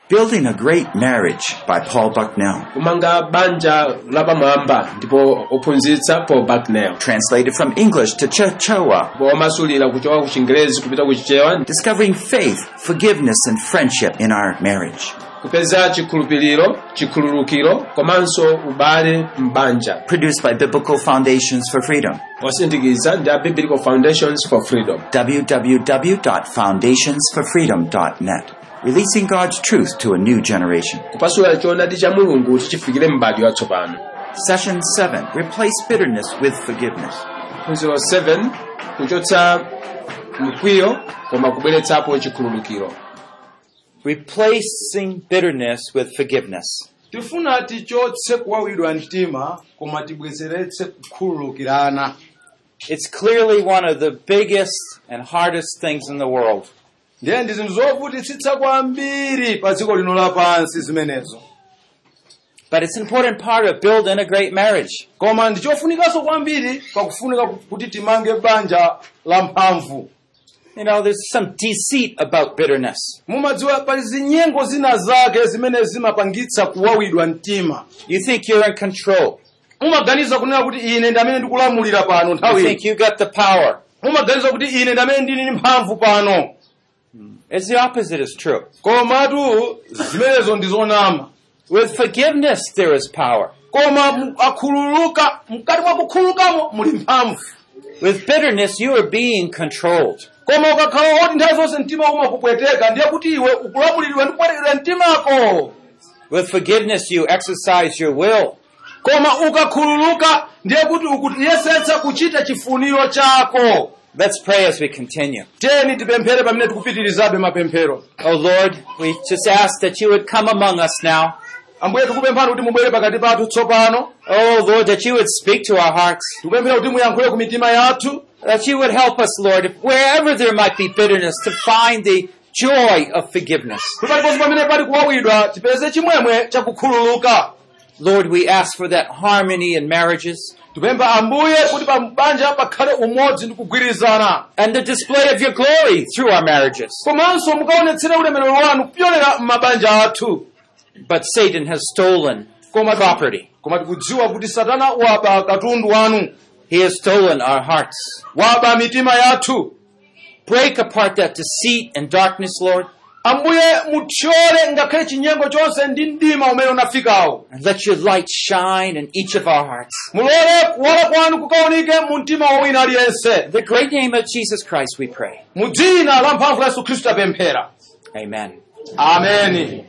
Building a Great Marriage by Paul Bucknell. kumanga banja lapamwamba ndipo ophunzitsa paul bucknell Translated from English to Chichewa. womasulira kuchoka ku chingerezi kupita ku chichewa Discovering faith, forgiveness, and friendship in our marriage. kupeza chikhulupiriro chikhululukiro komanso ubale m'banja Produced by Biblical Foundations for Freedom. osindikiza ndi a biblical foundations for freedom www.foundationsforfreedom.net. Releasing God's truth to a new generation. kupasula choonadi cha mulungu kuti chifikire m'bado watsopano Session 7. Replace bitterness with forgiveness. phunziro 7 kuchotsa mkwiyo koma kubweretsapo chikhululukiro Replacing bitterness with forgiveness. tifuna tichotse kuwawidwa mtima koma tibwezeretse kukhululukirana It's clearly one of the biggest and hardest things in the world. ndiye ndi zinthu zovutitsitsa kwambiri pa dziko lino lapansi zimenezo But it's an important part of building a great marriage. koma ndi chofunikanso kwambiri pakufunika kuti timange banja la mphamvu You know, there's some deceit about bitterness. mumadziwa pali zinyengo zina zake zimene zimapangitsa kuwawidwa mtima You think you're in control. mumaganiza kunena kuti ine ndi amene ndikulamulira pano You nthawi think you got the power. mumaganiza kuti ine ndi amene ndili ndi mphamvu pano It's the opposite is true. komatu zimenezo ndi zonama With forgiveness, there is power. koma mu- akhululuka mkati mwa kukhululukamo muli mphamvu With bitterness, you are being controlled. koma ukakhala woti nthawi zonse mtima umakupweteka ndiye kuti iwe ukulamuliridwa ndi kupwetekera mtimako With forgiveness, you exercise your will. koma ukakhululuka ndiye kuti ukuyesetsa kuchita chifuniro chako Let's pray as we continue. tiyeni tipemphere pamene tikupitirizabe mapemphero Oh Lord, we just ask that you would come among us now. ambuye tikupemphani kuti mubwere pakati pathu tsopano Oh Lord, that you would speak to our hearts. tikupemphera kuti muyankhule ku mitima yathu That you would help us, Lord, if wherever there might be bitterness, to find the joy of forgiveness. kuti paliponse pamene pali kuwawidwa tipeze chimwemwe chakukhululuka Lord, we ask for that harmony in marriages tipempha ambuye kuti pa banja pakhale umodzi ndi kugwirizana and the display of your glory through our marriages. komanso mukaonetsere ulemerero wanu kupyolera m'mabanja athu But Satan has stolen koma property. koma tikudziwa kuti satana waba katundu wanu He has stolen our hearts. waba mitima yathu Break apart that deceit and darkness, Lord, ambuye muthyole ngakhale chinyengo chonse ndi mdima umene unafikawo and let your light shine in each of our hearts. mulole kuwala kwanu kukaoneke mu mtima wa wina aliyense In the great name of Jesus Christ, we pray. mu dzina la mphamvu la yesu khristu tapemphera Amen. ameni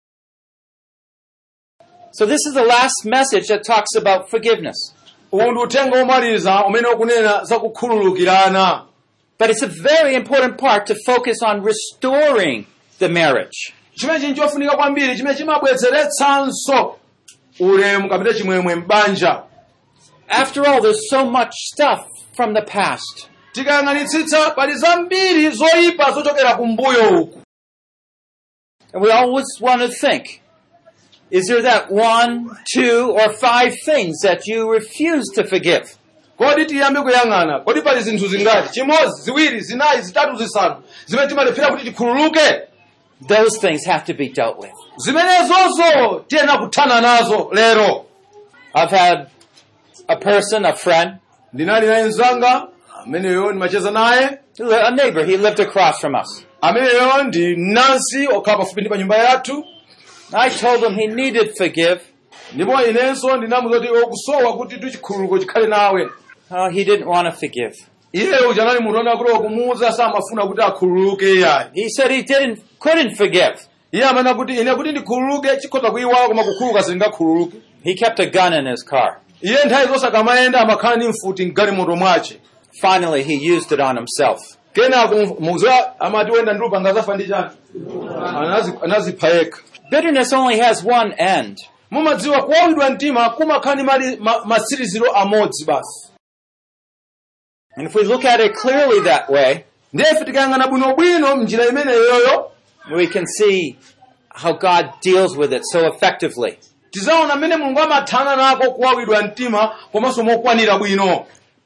So this is the last message that talks about forgiveness. uwu ndi uthenga womaliza umene ukunena za kukhululukirana But it's a very important part to focus on restoring the marriage. chimene chinthu chofunika kwambiri chimene chimabwezeretsanso ulemu kapita chimwemwe m'banja After all, there's so much stuff from the past. tikayang'anitsitsa pali zambiri zoyipa zochokera kumbuyo uku And we always want to think, is there that one, two, or five things that you refuse to forgive? kodi tiyambe kuyang'ana kodi pali zinthu zingati chimodzi ziwiri zinayi zitatu zisanu zimene timalephera kuti tikhululuke Those things have to be dealt with. zimenezonso tiyena kuthana nazo lero I've had a person, a friend, ndinali naye mzanga ameneyo ndimacheza naye a neighbor, he lived across from us. ameneyo ndi nansi okhala pafupi ndi pa nyumba yathu I told him he needed forgive. ndipo inenso ndinamuzoti okusowa kuti tichikhululuko chikhale nawe Oh, he didn't want to forgive. iyeyo uja anali munthu ona kuti okumuwuza samafuna kuti akhululuke iyayi He said he didn't, couldn't forgive. iye amene kuti ine kuti ndikhululuke chikhoza kuyiwala koma kukhululuka sindingakhululuke He kept a gun in his car. iye nthawi zonse akamayenda amakhala ndi mfuti mgalimoto mwace Finally, he used it on himself. kenako muziwa amati wenda ndi lupanga zafa ndi chani Anazi- anazipha yekha Bitterness only has one end. mumadziwa kuwawidwa mtima kumakhala ndi mali ma- matsiriziro amodzi basi And if we look at it clearly that way, ndiyefe tikayang'ana bwinobwino mnjira imeneyoyo we can see how God deals with it so effectively. tizaona mmene mulungu amathana nako kuwawidwa mtima komanso mokwanira bwino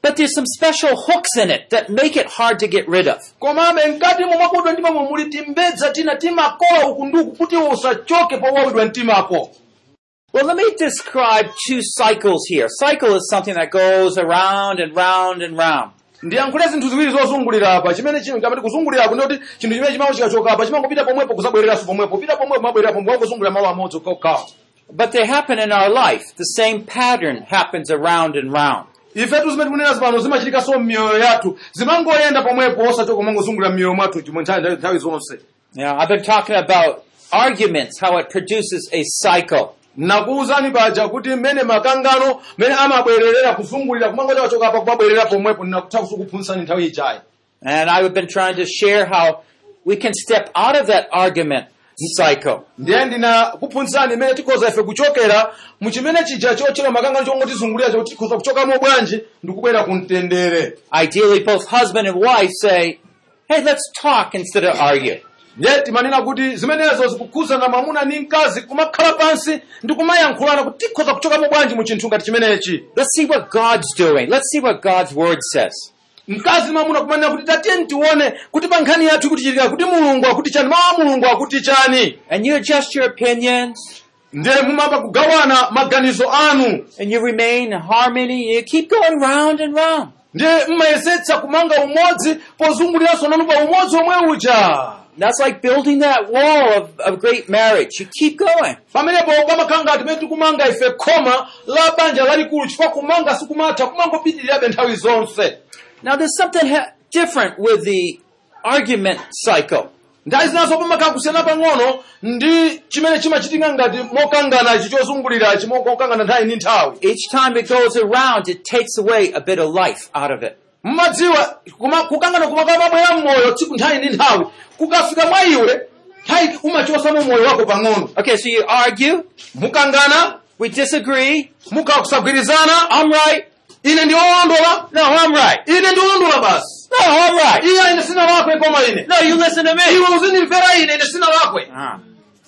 But there's some special hooks in it that make it hard to get rid of. komabe mkati momwe ndimamo muli timbedza tina timakola uku ndi uku kuti usachoke powawidwa mtimako Well, let me describe two cycles here. Cycle is something that goes around and round and round. ndiyankhule zinthu ziwiri zozungulira apa chimene chino ngamati kuzungulira ndi kuti chinthu chimene chimawo chikachoka apa chimangopita pomwepo kusabwereranso pomwepo pita pomwepo mabwerera pomwe wangozungulira malo amodzi okhaokhawo But they happen in our life. The same pattern happens around and round. ifetu zimene tikunena zipano zimachitikanso m'miyoyo yathu zimangoyenda pomwepo osachoka mangozungulira m'miyoyo mwathu chimwe nthawi nthawi zonse Now, I've been talking about arguments, how it produces a cycle. nakuwuzani paja kuti mmene makangano mmene amabwererera kuzungulira kumangocha kachoka apa kumabwerera pomwepo ndinakutha kusukuphunzitsani nthawi ijayi And I've been trying to share how we can step out of that argument cycle. ndiye ndinakuphunzitsani imene tikhoza ife kuchokera mu chimene chija chochera makangano chongotizungulira choti tikhoza kuchokamo bwanji ndikubwera ku mtendere Ideally, both husband and wife say, hey, let's talk instead of argue. ndiye timanena kuti zimenezo zikukhudzana mwamuna ndi mkazi kumakhala pansi ndi kumayankhulana kuti tikhoza kuchokamo bwanji mu chinthu ngati chimenechi Let's see what God's doing. Let's see what God's word says. mkazi ndi mwamuna kumanena kuti tatiye tione kuti pa nkhani yathu ikutichitika kuti mulungu akuti chani mawu a mulungu akuti chani And you adjust your opinions ndiye mumapa kugawana maganizo anu and you remain in harmony. You keep going round and round. ndiye mmayesetsa kumanga umodzi pozunguliranso nanu pa umodzi omwe uja That's like building that wall of, of great marriage. You keep going. pamenepo pamakhala ngati pamene tikumanga ife khoma la banja lalikulu chifukwa kumanga sikumatha kumangopitirirabe nthawi zonse Now there's something ha- different with the argument cycle. nthawi zinazo pamakhala kusiyana pang'ono ndi chimene chimachitika ngati mokangana ichi chozungulirachi mokangana nthawi ndi nthawi Each time it goes around, it takes away a bit of life out of it. mmadziwa kuma- kukangana kumakhala pabwera mmoyo tsiku nthawi ndi nthawi kukafika mwa iwe nthawi umachosamo moyo wako pang'ono Okay, so you argue, mukangana we disagree, mukhala kusagwirizana I'm right, ine ndi wolondola no, I'm right, ine ndi wolondola basi no, I'm right, iye ine sina lakwe koma ine no, you listen to me. iwe uzindimvera ine ine sina lakwe Ah.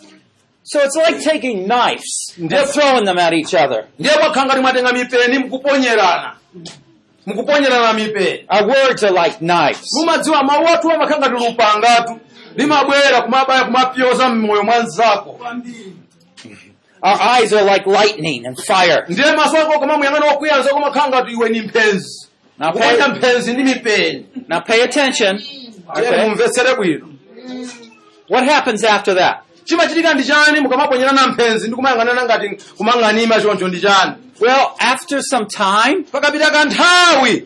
So it's like taking knives and throwing them at each other. ndiye mwakhala ngati mwatenga mipeni mukuponyerana mukuponyerana mipeni Our words are like knives. mumadziwa mawu athu amakhala ngati lupangatu limabwera kumabaya kumapyoza mmoyo mwanzako Our eyes are like lightning and fire. ndiye maso ako kamamuyang'ana wakuyanza kumakhala ngati iwe ni mphenzi Now kuponya pay, mphenzi ndi mipeni now pay attention. ndiye Okay. mumvetsere bwino What happens after that? chimachitika ndi chani mukamaponyerana mphenzi ndi kumayang'anana ngati kumang'anima choncho ndi chani Well, after some time, pakapita kanthawi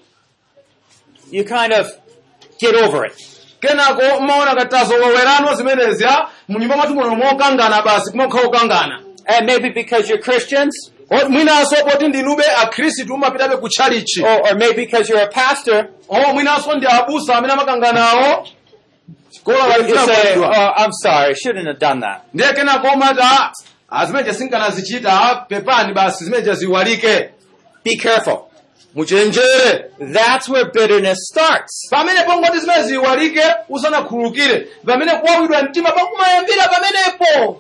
you kind of get over it. kenako mmaona katazo wawerano zimenezi a munyumba mwathu muno mokangana basi kumakhala okangana And maybe because you're Christians, O- mwinanso poti ndinube akhristu umapitabe ku tchalichi or, or maybe because you're a pastor, o mwinanso ndi abusa amene amakanganawo kola you say, walifunakudwa oh, I'm sorry, I shouldn't have done that. ndiye kenako umati a zimeneja sinkanazichita a, pepani basi zimeneja ziwalike Be careful. muchenjere That's where bitterness starts. pamene pongoti zimene ziwalike usanakhululukire pamene kuwawidwa mtima pakumayambira pamenepo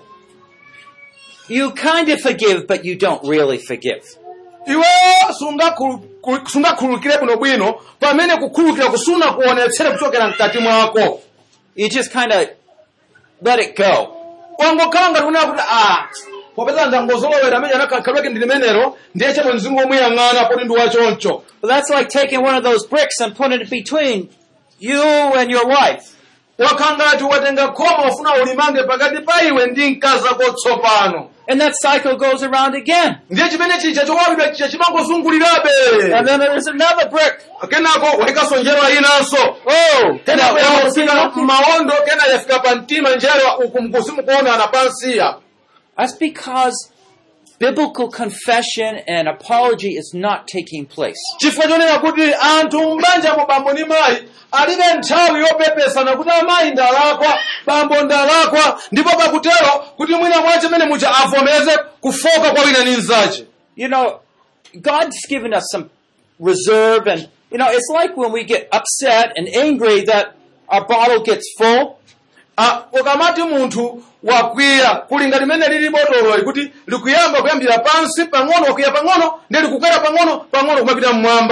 You kind of forgive, but you don't really forgive. iwe sungakhulu- ku- sungakhululukire bwinobwino pamene kukhululukira kusuna kuonetsere kuchokera mkati mwako You just kind of let it go. wangokhala ngati kunena kuti a popeza ndangozolowera amene anakhalweke ndi limenero ndiye chero mzingomuyang'ana poti ndi wachoncho But that's like taking one of those bricks and putting it between you and your wife. wakhala ngati watenga khoma ufuna ulimange pakati pa iwe ndi mkazi ako tsopano And that cycle goes around again. ndiye chimene chija chowawidwa chija And chimangozungulirabe then there's another brick. kenako wayikanso njerwa inanso Oh, kenako now, yafika mawondo kena yafika pa mtima njerwa uku mkusimukuonana pansiya That's because biblical confession and apology is not taking place. chifukwa chonena kuti anthu m'banjamo bambo ndi mayi alibe nthawi yopepesana kuti amayi ndalakwa bambo ndalakwa ndipo pakutero kuti mwina mwace mene muja avomeze kufoka kwa wina ndi mnzace You know, God's given us some reserve and, you know, it's like when we get upset and angry that our bottle gets full. Ah, ukamati munthu wakwiya kuli ngati limene lili botololi kuti likuyamba kuyambira pansi pang'ono wakwiya pang'ono ndi likukwera pang'ono pang'ono kumapita mmwamba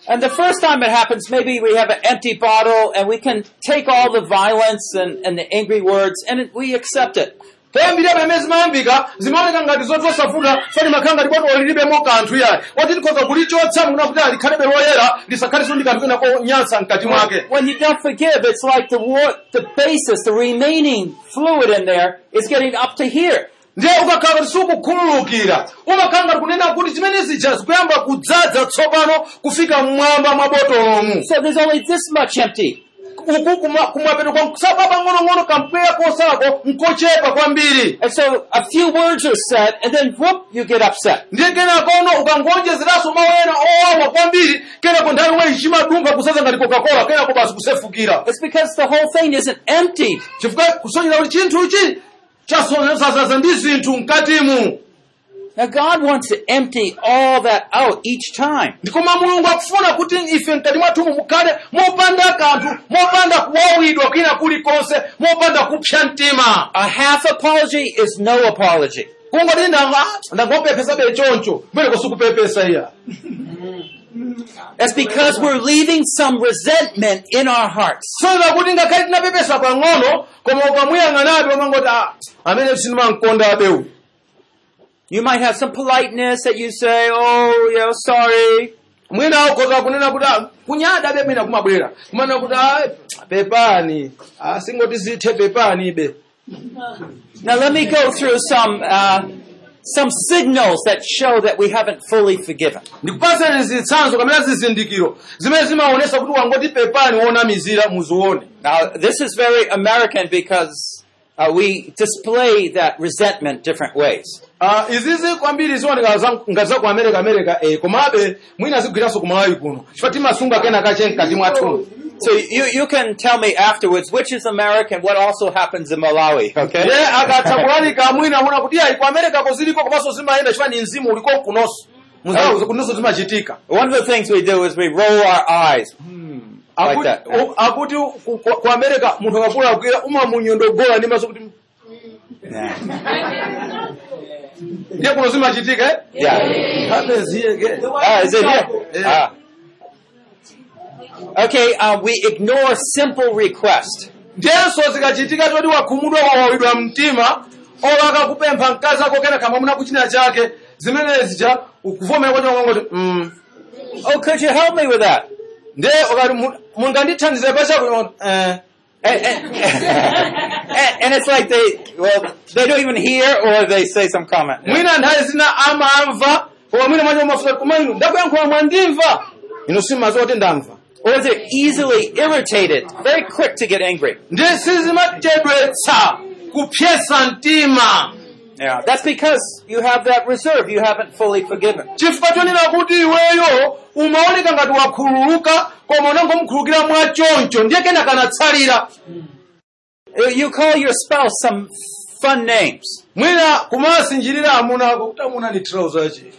And the first time it happens, maybe we have an empty bottle and we can take all the violence and, and the angry words and it, we accept it. toyambirira pamene zimayambika zimaoneka ngati zotosafuta fani makhala ngati botolo lilibemo kanthu yayi oti likhoza kulichotsa muna kuti alikhalebe loyera lisakhaleso ndi kanthu kena konyansa mkati mwake When you don't forgive, it's like the war, the basis, the remaining fluid in there is getting up to here. ndiye ukakhala kuti sukukhululukira umakhala ngati kunena kuti chimene zija zikuyamba kudzaza tsopano kufika mmwamba mwa botolomu So there's only this much empty. uku kuma- kumapeto kwa kusapa pang'onong'ono kampweya kosako nkochepa kwambiri And so a few words are said and then whoop, you get upset. ndiye kenakono ukangonjezeranso mawu ena owawa kwambiri kenako nthawi weyi chimadumpha kusaza ngati coca-cola kenako basi kusefukira It's because the whole thing isn't emptied. chifukwa kusonyera kuti chinthuchi chasazaza ndi zinthu mkatimu Now God wants to empty all that out each time. ndikoma mulungu akufuna kuti ife mkati mwathumu mukhale mopanda kanthu mopanda kuwawidwa kwina kulikonse mopanda kupsa mtima A half apology is no apology. kungoti ndanga ndangopepesa be choncho mbere kusukupepesa iya That's because we're leaving some resentment in our hearts. soza kuti ngakhale tinapepesa pang'ono koma ukamuyang'anabe umangoti "Ah, amene sindimankonda abewu You might have some politeness that you say, oh, you know, sorry. mwina ukhoza kunena kuti "Ah, kunyada be mwina kumabwera kumana kuti "Ah, pepani Ah, singoti zithe pepani be Now let me go through some, uh, some signals that show that we haven't fully forgiven. ndikupasani zitsanzo kamene zizindikiro zimene zimaonesa kuti wangoti pepani wonamizira muzione Now this is very American because uh, we display that resentment different ways. Ah, izizi kwambiri ziwoneka za- ngati za ku america america eh, komabe mwina zigwiranso ku malawi kuno chifukwa timasunga kena kache mkati mwathu So you, you can tell me afterwards which is American, what also happens in Malawi, okay? ye akatha kulalika mwina muna kuti ayi ku america ko ziliko komanso zimayenda chifukwa ni mzimu uliko kunonso muzauza kunonso zimachitika One of the things we do is we roll our eyes. Like Akuti- that. u- akuti ku- ku ku america munthu akakulakwira umamunyondogola ndi maso kuti ndiye kuno zimachitika eh? Yeah. happens here again. Ah, is it here? Yeah. Ah. Okay, uh, we ignore simple request. ndiyenso zikachitika toti wakhumudwa wawawidwa mtima ola akakupempha mkazi ako kena kamamuna kuchina chake zimene zija ukuvomera kwacho ngongoti mm. Oh, could you help me with that? ndiye ukati "Mu- mungandithandize pachako eh. And, and, and, and it's like they, well, they don't even hear or they say some comment. mwina nthawi zina amamva koma mwina mwacho mafuta koma inu ndakuyankhula mwandimva inu simaziwa kuti ndamva Or they're easily irritated, very quick to get angry. ndiye sizimatedwetsa kupyesa mtima Yeah, that's because you have that reserve. You haven't fully forgiven. chifukwa chonena kuti iweyo umaoneka ngati wakhululuka koma unangomkhululukira mwachoncho ndiye kena kanatsalira Uh, You call your spouse some fun names. mwina kumasinjirira amuna ako kuti amuna ni trouser chi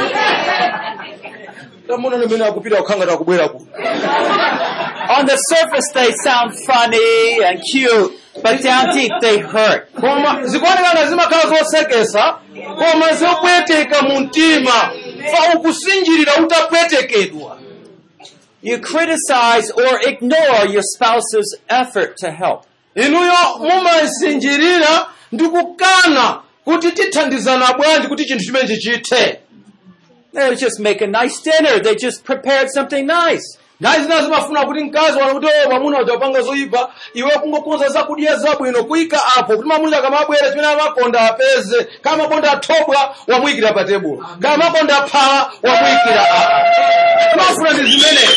amuna nimene akupita kukhanga takubwera kuno On the surface, they sound funny and cute, but down deep, they hurt. koma zikuoneka nga zimakhala zosekesa koma zopweteka mu mtima fa ukusinjirira utapwetekedwa You criticize or ignore your spouse's effort to help. inuyo mumasinjirira ndi kukana kuti tithandizana bwanji kuti chinthu chimenechi chithe They just make a nice dinner. They just prepared something nice. nthawi zina zimafuna kuti mkazi wana kuti o mwamuna uja wapanga zoyipa iwe kungokonza zakudya zabwino kuyika apo kuti mwamuna akamabwera chimene amakonda apeze kama makonda athobwa wamuyikira pa tebulo kama makonda aphala wamuyikira apo timafuna ndi zimenezi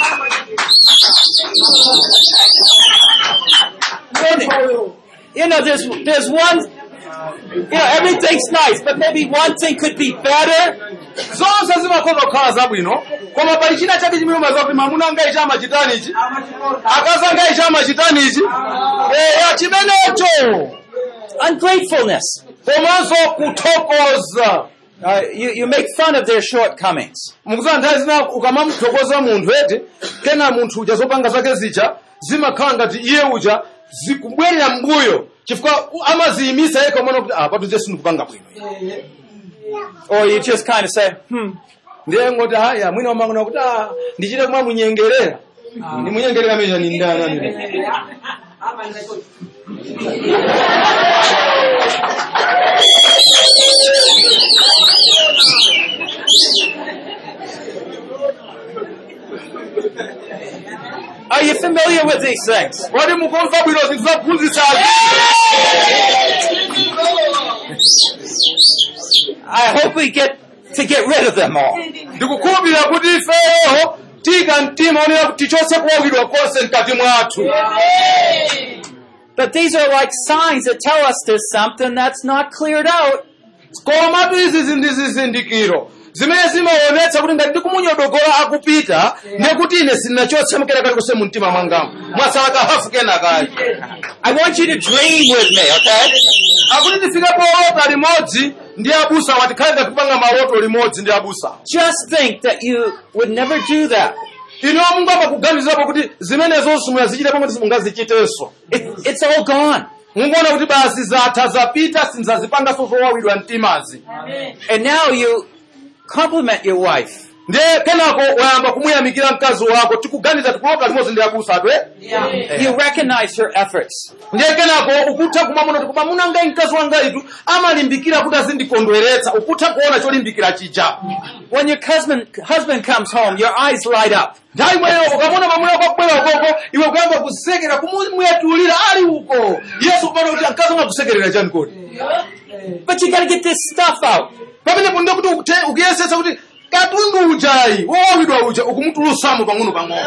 You know, there's there's one. You know, everything's nice, but maybe one thing could be better. zonse zimakhoza kukhala zabwino koma pali china chake chimene umaziwa kuti mwamuna angayi chamachitanichi akazi angayi chamachitanichi eya chimenecho Ungratefulness. komanso kuthokoza Uh, you, you make fun of their shortcomings. mukuziwa nthawi zina ukamamuthokoza munthu eti kena munthu uja zopanga zake zija zimakhala ngati iye uja zikubwerera mbuyo chifukwa amaziyimisa yekha umana kuti ah patuze sindikupanga bwino Or you just kind of say, hmm, ndiye ngoti haya mwina wamangona kuti ah, ndichite kumwa munyengerera ndi munyengerera meja ni ndani amene Are you familiar with these things? kodi mukumva bwino zinthu zaphunzitsazi I hope we get to get rid of them all. ndikukhulupirira kuti ifeyo tika mtima onera kuti tichotse kuwawidwa konse mkati mwathu But these are like signs that tell us there's something that's not cleared out. komatu izi ndi zizindikiro zimene zimaonetsa kuti ngati ndikumunyodogola akupita ndiye kuti ine sindinachotse mkena kali konse mu mtima mwangamu mwasala kahafu kenakali I want you to dream with me, okay? akuti tifike polota limodzi ndi abusa watikhale ngakupanga maloto limodzi ndi abusa Just think that you would never do that. ino mungu amakuganizapo kuti zimenezo simunazichite pamwe simungazichitenso It, it's all gone. munguona kuti basi zatha zapita sinzazipanganso zowawidwa mtimazi And now you compliment your wife. ndiye kenako wayamba kumuyamikira mkazi wako tikuganiza tikuloka limodzi ndi abusa atwe You recognize her efforts. ndiye kenako ukutha kumamuna kuti koma munangai mkazi wangaitu amalimbikira kuti azindikondweretsa ukutha kuona cholimbikira chija When your husband, husband comes home, your eyes light up. nthawi imweyo ukamona mwamuna kwabwera ukoko iwe kuyamba kusekera kumuyatulira ali uko yesu kupana kuti mkazi umakusekerera chani kodi But you gotta get this stuff out. pamenepo ndiye kuti ukute- ukuyesetsa kuti katundu ujayi wowawidwa uja ukumutulutsamo pang'ono pang'ono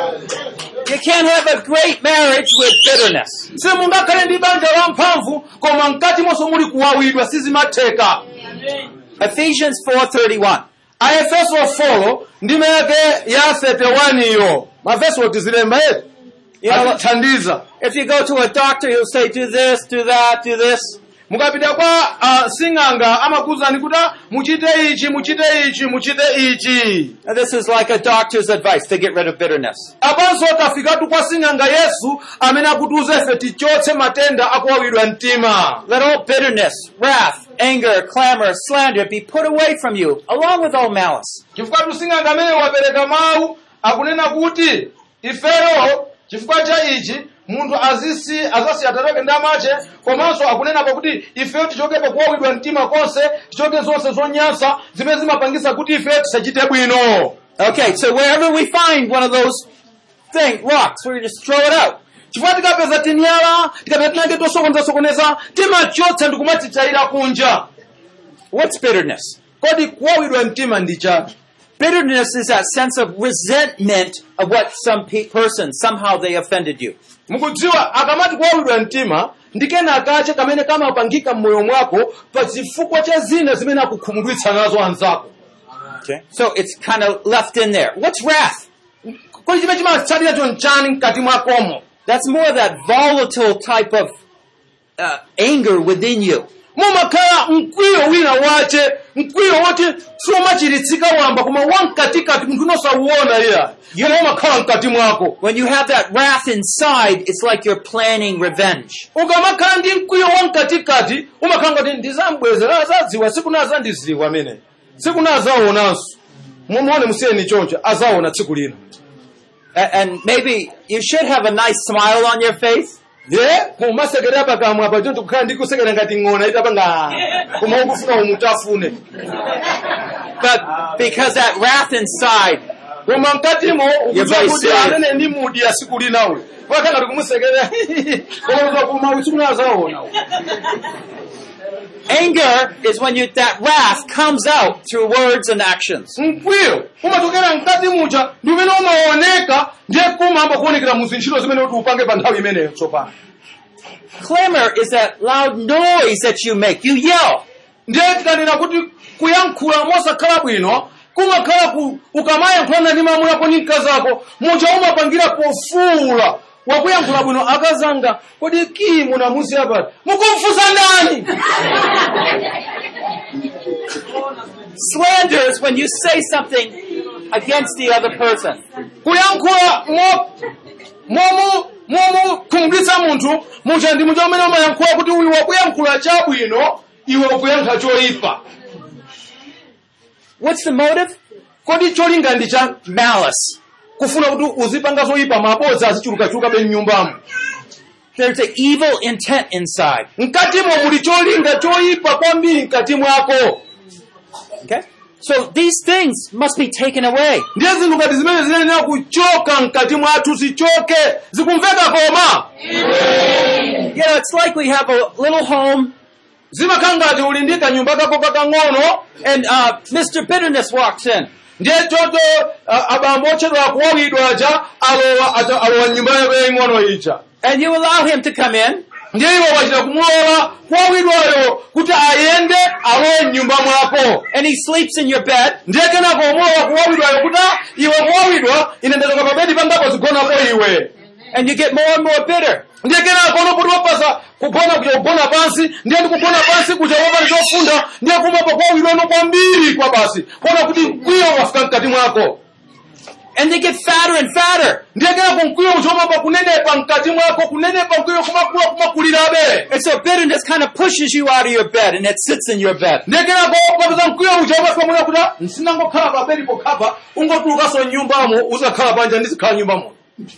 You can't have a great marriage with bitterness. simungakhale ndi banja la mphamvu koma mkati monso muli kuwawidwa sizimatheka Ephesians 4.31. aefeso 4 ndime yake ya 31 iyo mavesi otizilemba yetu You know, atithandiza if you go to a doctor, he'll say, do this, do that, do this. mukapita kwa uh, sing'anga amakuwuzani kuti "Ah, muchite ichi muchite ichi muchite ichi Now, this is like a doctor's advice to get rid of bitterness. apanso tafikatu kwa sing'anga yesu amene akutiuza ife tichotse matenda akuwawidwa mtima Let all bitterness, wrath, anger, clamor, slander be put away from you, along with all malice. chifukwa tusing'anga amene wapereka mawu akunena kuti ifero chifukwa cha ichi munthu azisi azasiya atatoke ndi amache komanso akunenapo kuti ifeyo tichokepo kuwawidwa mtima konse tichoke zonse zonyansa zimene zimapangisa kuti ifeyo tisachite bwino Okay, so wherever we find one of those things, rocks, we just throw it out. chifukwa tikapeza tinyala tikapeza tinange tosokoneza timachotsa ndi kumatitayira kunja What's bitterness? kodi kuwawidwa mtima ndi chati Bitterness is that sense of resentment of what some pe- person, somehow they offended you. mukudziwa akamati kuwawidwa mtima ndi kena kache kamene kamapangika m'moyo mwako pa chifukwa cha zina zimene akukhumudwitsa nazo anzako Okay. So it's kind of left in there. What's wrath? kodi chimene chimatsatira chonchani mkati mwakomo That's more of that volatile type of uh, anger within you. mumakhala mkwiyo wina wache mkwiyo woti siumachiritsika wamba koma wamkatikati munthu unosauwona iya yomwe umakhala mkati mwako When you have that wrath inside, it's like you're planning revenge. ukamakhala ndi mkwiyo wamkatikati umakhala ngati ndizambwezera azadziwa sikuna azandiziwa amene sikuna azaonanso mumuone musiyeni choncho azaona tsiku lina A- And maybe you should have a nice smile on your face, ye kumasekerera pakamwa apa choncho kukhala ndi kusekera ngati ng'ona itapanga koma ukufuna umutafune but because that wrath inside, koma mkatimo ukudziwa very kuti serious. amene ndi mudi ya siku linawe wakhala ngati kumusekerera koma uzakuma sikuna azaona anger is when you, that wrath comes out through words and actions. mkwiyo umachokera mkati muja ndi umene umaoneka ndiye kumamba kuonekera mu zintchito zimene kuti upange pa nthawi imeneyo tsopano Clamor is that loud noise that you make. You yell. ndiye tikanena kuti kuyankhula mosakhala bwino kumakhala ku ukamayankhulana ndi mamu yako ndi mkazi ako muja umapangira pofuula wakuyankhula bwino akazanga kodi ki munamuziya pati mukumfusa ndani Slander is when you say something against the other person. kuyankhula mo momu momukhumudwitsa munthu muja ndi muja umene umayankhula kuti uyu wakuyankhula chabwino iwe ukuyankha choyipa What's the motive? kodi cholinga ndi cha malice. kufuna kuti uzipanga zoyipa mabodza azichulukachuluka beni nyumbamo There's an evil intent inside. mkatimo muli cholinga choyipa kwambiri mkati mwako Okay? So these things must be taken away. ndiye zinthu ngati zimene ziyenera kuchoka mkati mwathu zichoke zikumveka koma You know, it's like we have a little home zimakhala ngati uli ndi kanyumba kako kakang'ono and uh, Mr. Bitterness walks in. ndiye choto uh, abambo otchedwa kuwawidwa aja alowa aja alowa nyumba yako yaying'ono ija And you allow him to come in. ndiye iwo wachita kumulola kuwawidwayo kuti ayende alowe mnyumba mwako and he sleeps in your bed, ndiye kenako umulola kuwawidwayo kuti "Ah, iwe kuwawidwa ine ndachoka pa bedi pangapo zigonapo iwe and you get more and more bitter. ndiye kenako unopoti wapasa kugona kuja kugona pansi ndiye ndikugona pansi kuja wopani chofunda ndiye kumapo kuwawidwano kwambiri kwa basi kuona kuti mkwiyo wafika mkati mwako And they get fatter and fatter. ndiye kenako mkwiyo uchomapa kunenepa mkati mwako kunenepa mkwiyo kumakula kumakulirabe And so bitterness kind of pushes you out of your bed and it sits in your bed. ndiye kenako ukapeza mkwiyo uja umafika muna kuti "Ah, nsinangokhala pa bedi pokhapa ungotulukaso nyumbamo uzakhala panja ndizikhala nyumbamo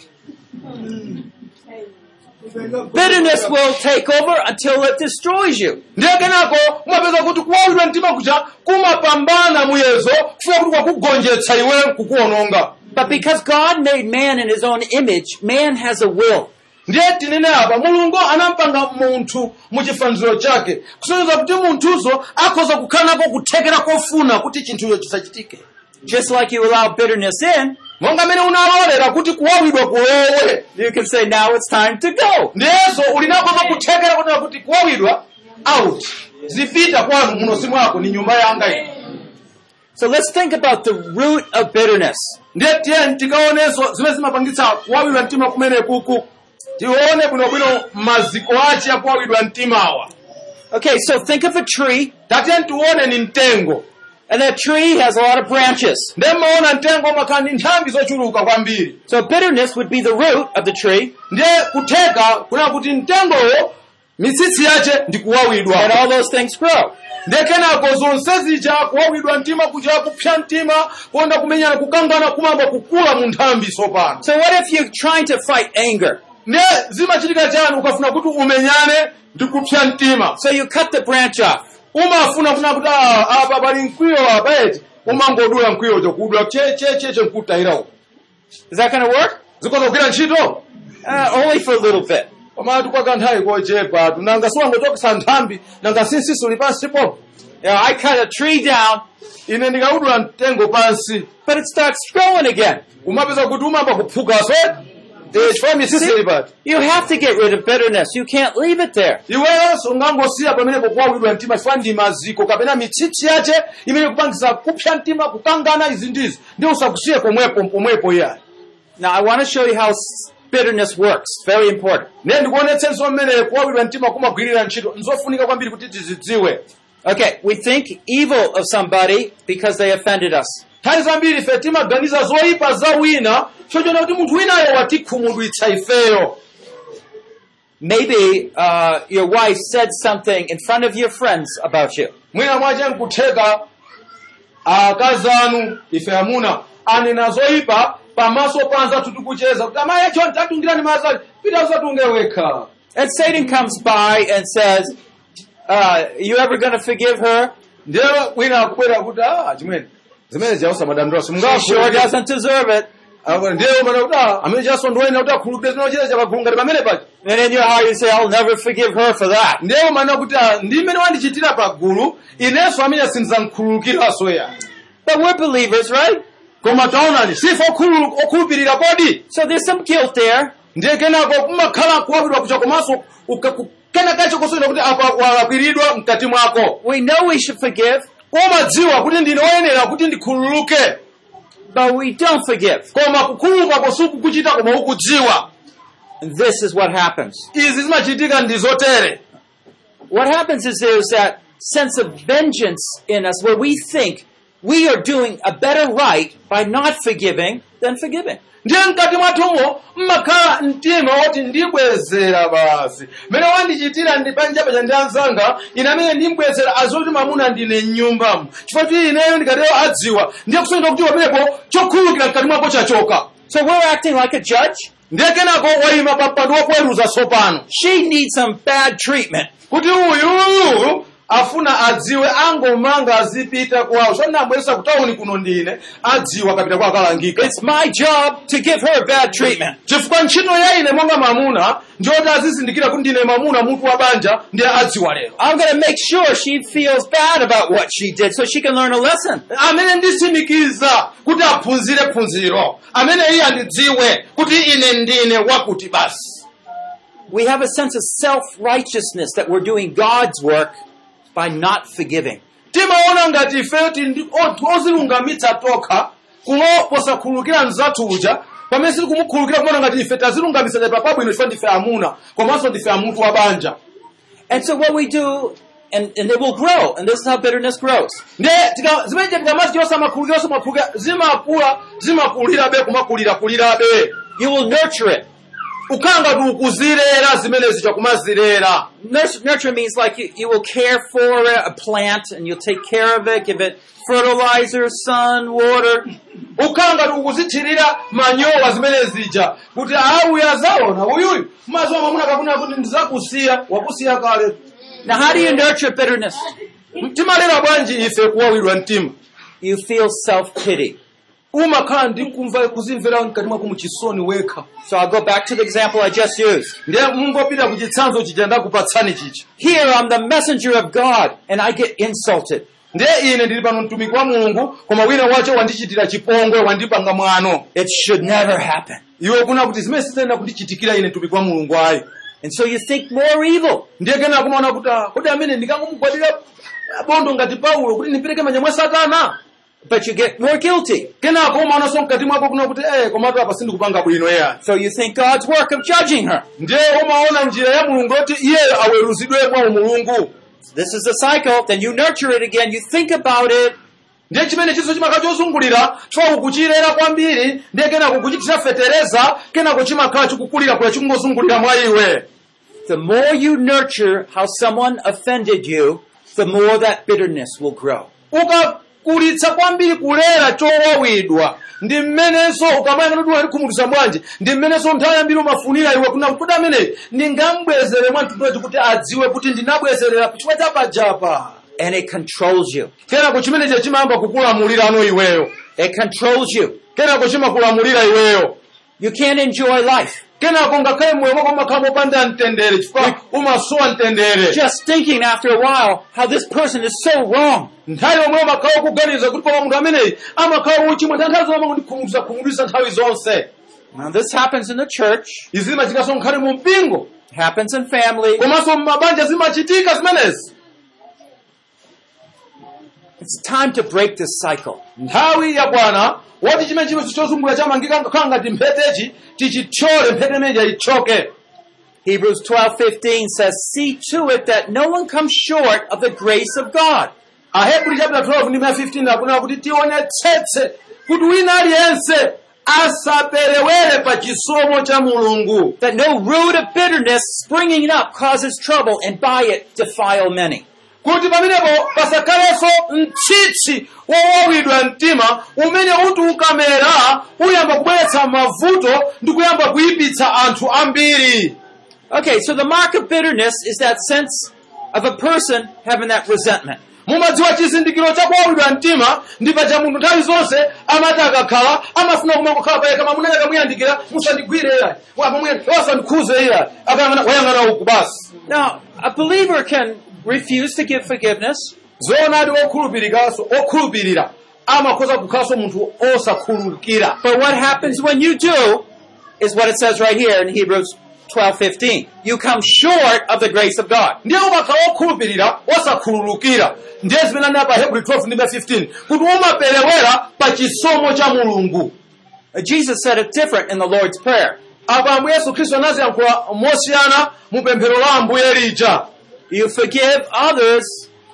Bitterness will take over until it destroys you. ndiye kenako umapeza kuti kuwawidwa mtima kuja kumapambana muyezo kufuna kuti kwakugonjetsa iwe kukuononga But because God made man in his own image, man has a will. ndiye tinene apa mulungu anampanga munthu muchifaniziro chake kusonyeza kuti munthuzo akhoza kukhala nako kuthekera kofuna kuti chinthucho chisachitike Just like you allow bitterness in, monga mmene unalolera kuti kuwawidwa kulowe you can say, now it's time to go. ndiyenso uli nakozo kuthekera kunena kuti kuwawidwa out zipita kwanu munosi mwako ni nyumba yanga ino So let's think about the root of bitterness. ndiye tiyeni tikaonenso zimene zimapangitsa kuwawidwa mtima kumene kuku tione bwinobwino maziko ace akuwawidwa mtimawa Okay, so think of a tree, tatiyeni tione ni mtengo and that tree has a lot of branches. ndiye mmaona mtengo umakhala ndi nthambi zochuluka kwambiri So bitterness would be the root of the tree, ndiye kutheka kuna kuti mtengowo mitsitsi yace ndi kuwawidwa and all those things grow. ndiye kenako zonse zija kuwawidwa mtima kuja kupsa mtima kuonda kumenyana kukangana kumamba kukula mu nthambi tsopano So what if you're trying to fight anger? ndiye zimachitika chani ukafuna kuti umenyane ndi kupsa mtima So you cut the branch off. umafuna kuna kuti "Ah, apa pali mkwiyo apa eti umangodula mkwiyocho kudula chechecheche nkutayira uko Is that going to work? zikoza kugwira ntchito Uh, only for a little bit. komatu kwa kanthawi kochepa nanga siwangotokesa nthambi nanga sinsiso uli pansi popo You know, I cut a tree down, ine ndikaudula mtengo pansi but it starts growing again. umapeza kuti umamba kuphukaso chifukwa misisi ili pati You have to get rid of bitterness. You can't leave it there. iwenso ungangosiya pamenepo kuwawidwa mtima chifukwa ndi maziko kapena mitsitsi yace imene kupangisa kupsa mtima kukangana izi ndizi ndi usakusiye pomwepo pomwepo iyayi Now I want to show you how s- bitterness works. Very important. ne ndikuonetsenso mmene kuwawidwa mtima kumagwirira ntchito nzofunika kwambiri kuti tizidziwe Okay, we think evil of somebody because they offended us. nthawi zambiri ife timaganiza zoyipa za wina chochona kuti munthu winayo watikhumudwitsa ifeyo Maybe uh, your wife said something in front of your friends about you. mwina mwache nkutheka akazi anu ife amuna anena zoyipa pamaso pa anzathu tikucheza kuti amayi acho ntatungirani mazali pita usatunge wekha And Satan comes by and says, uh, you ever going to forgive her? ndiye wina akubwera kuti ah chimwene zimene ziyausa madandura She sure simungakhulupirire doesn't deserve it. ndiye umana kuti ah amene chasondowaina kuti akhulupirire zinochita chakagulu ngati pamene paja And in your heart you say, I'll never forgive her for that. ndiye umana kuti ah ndi mmene wandichitira pagulu inenso amene sindizamkhululukiraso ya But we're believers, right? koma taonani sife okhululu- okhulupirira kodi So there's some guilt there. ndiye kenako kumakhala kuwawidwa kucha komanso uka- ku- kena kacho kusonyeza kuti apa walakwiridwa mkati mwako We know we should forgive, umadziwa kuti ndine woyenera kuti ndikhululuke but we don't forgive. koma kukhululuka sikukuchita koma ukudziwa And this is what happens. izi zimachitika ndi zotere What happens is there's that sense of vengeance in us where we think we are doing a better right by not forgiving than forgiving. ndiye mkati mwathumo mmakhala mtima woti ndibwezera basi mmene wandichitira ndi banja paja ndi anzanga ine amene ndimbwezera azoti mamuna ndine mnyumbamo chifukwa kuti ineyo ndikatero adziwa ndiye kusonika kuti pamenepo chokhululukira mkati mwako chachoka So we're acting like a judge. ndiye kenako wayima pa mpando woweruza tsopano She needs some bad treatment. kuti uyuyu afuna adziwe angomanga azipita kwawo sonambwesa kutawuni kuno ndine adziwa kapita kwa akalangika It's my job to give her bad treatment. chifukwa ntchito ya ine monga mamuna ndiyoti azizindikira kuti ndine mamuna mutu wa banja ndiye adziwa lero I'm going to make sure she feels bad about what she did so she can learn a lesson. amene nditsimikiza kuti aphunzire phunziro amene iye andidziwe kuti ine ndine wakuti basi We have a sense of self-righteousness that we're doing God's work by not forgiving. timaona ngati ifeyo tindi o- ozilungamitsa tokha kuloposa kukhululukira mzathu uja pamene sili kumukhululukira kumaona ngati ife tazilungamitsa chapa pabwino chifukwa ndife amuna komanso ndife amutu wa banja And so what we do, and, and it will grow, and this is how bitterness grows. ndiye tika- zimene tikamati chonse amakhululukira makhululukira zimakula zimakulirabe kumakulirakulirabe You will nurture it. ukhala ngati ukuzilera zimenezi chakumazilera Nurture, nurture means like you, you will care for a, a plant and you'll take care of it, give it fertilizer, sun, water. ukhala ngati ukuzithirira manyowa zimene zija kuti auyi azaona uyuyu mazuwa mamuna kakuna kuti ndizakusiya wakusiya kale Now how do you nurture bitterness? timalera bwanji ife kuwawidwa mtima You feel self-pity. umakhala ndi kumva kuzimvera mkati mwako muchisoni wekha So I'll go back to the example I just used. ndiye mungopita ku chitsanzo chija ndakupatsani chicha Here I'm the messenger of God and I get insulted. ndiye ine ndili pano mtumiki wa mulungu koma wina wacho wandichitira chipongwe wandipanga mwano It should never happen. iwe kuna kuti zimene sizitenda kundichitikira ine mtumiki wa mulungu ayi And so you think more evil. ndiye kenako kumaona kuti ah, kodi amene ndikangomugwadira bondo ngati paulo kuti ndipereke manja mwa satana But you get more guilty. kenako umaonanso mkati mwako kuna kuti eh komatu apa sindikupanga bwino eya So you think God's work of judging her. ndiye umaona njira ya mulungu yoti iye aweruzidwemo mulungu This is the cycle. Then you nurture it again. You think about it. ndiye chimene chinso chimakhala chozungulira chifukwa ukuchilera kwambiri ndiye kenako kuchitira fetereza kenako chimakhala chikukulira kula chikungozungulira mwa iwe The more you nurture how someone offended you, the more that bitterness will grow. ukakulitsa kwambiri kulera chowawidwa ndi mmenenso ukamayang'ana kuti walikhumudwitsa bwanji ndi mmenenso nthawi yambiri umafunira iwe kuna kuti ameneyi ndingambwezere mwa mtunduwechi kuti adziwe kuti ndinabwezerera chifukwa chapajapa And it controls you. kenako chimenecho chimayamba kukulamulirano iweyo It controls you. kenako chimakulamulira iweyo You can't enjoy life. kenako ngakhale moyo mwako umakhala mopanda mtendere chifukwa umasowa mtendere Just thinking after a while how this person is so wrong. nthawi yomwe umakhala ukuganiza kuti pama munthu ameneyi amakhala uchimwa nthawi nthawi zomwe kundikhumudwitsa khumudwitsa nthawi zonse Now this happens in the church, izi zimachitika nkhani mu mpingo happens in family. komanso mmabanja zimachitika zimenezi It's time to break this cycle. nthawi yakwana woti chimene chimene chozungulira chamangika khala ngati mphetechi tichithyole mphete imeneja ichoke Hebrews 12:15 says, "See to it that no one comes short of the grace of God." ahebri chapter 12 ndi 15 akunena kuti tionetsetse kuti wina aliyense asaperewere pa chisomo cha mulungu That no root of bitterness springing up causes trouble and by it defile many. kuti pamenepo pasakhalenso mtsitsi wowawidwa mtima umene uti ukamera uyamba kubweretsa mavuto ndi kuyamba kuyipitsa anthu ambiri Okay, so the mark of bitterness is that sense of a person having that resentment. mumadziwa chizindikiro cha kuwawidwa mtima ndi paja munthu nthawi zonse amati akakhala amafuna kumangokhala payekha mamuna akamuyandikira musandigwire iya wasandikhuze iya akayang'ana wayang'ana uku basi Now, a believer can refuse to give forgiveness, zoonadi okhulupirikaso okhulupirira amakhoza kukhalanso munthu osakhululukira but what happens when you do is what it says right here in Hebrews 12:15. You come short of the grace of God. ndiye umakhala okhulupirira osakhululukira ndiye zimene anena pa hebrew 12 ndi 15 kuti umaperewera pa chisomo cha mulungu Uh, Jesus said it different in the Lord's Prayer. apa ambuye yesu khristu anaziyankhula mosiyana mu pemphero la ambuye lija You forgive others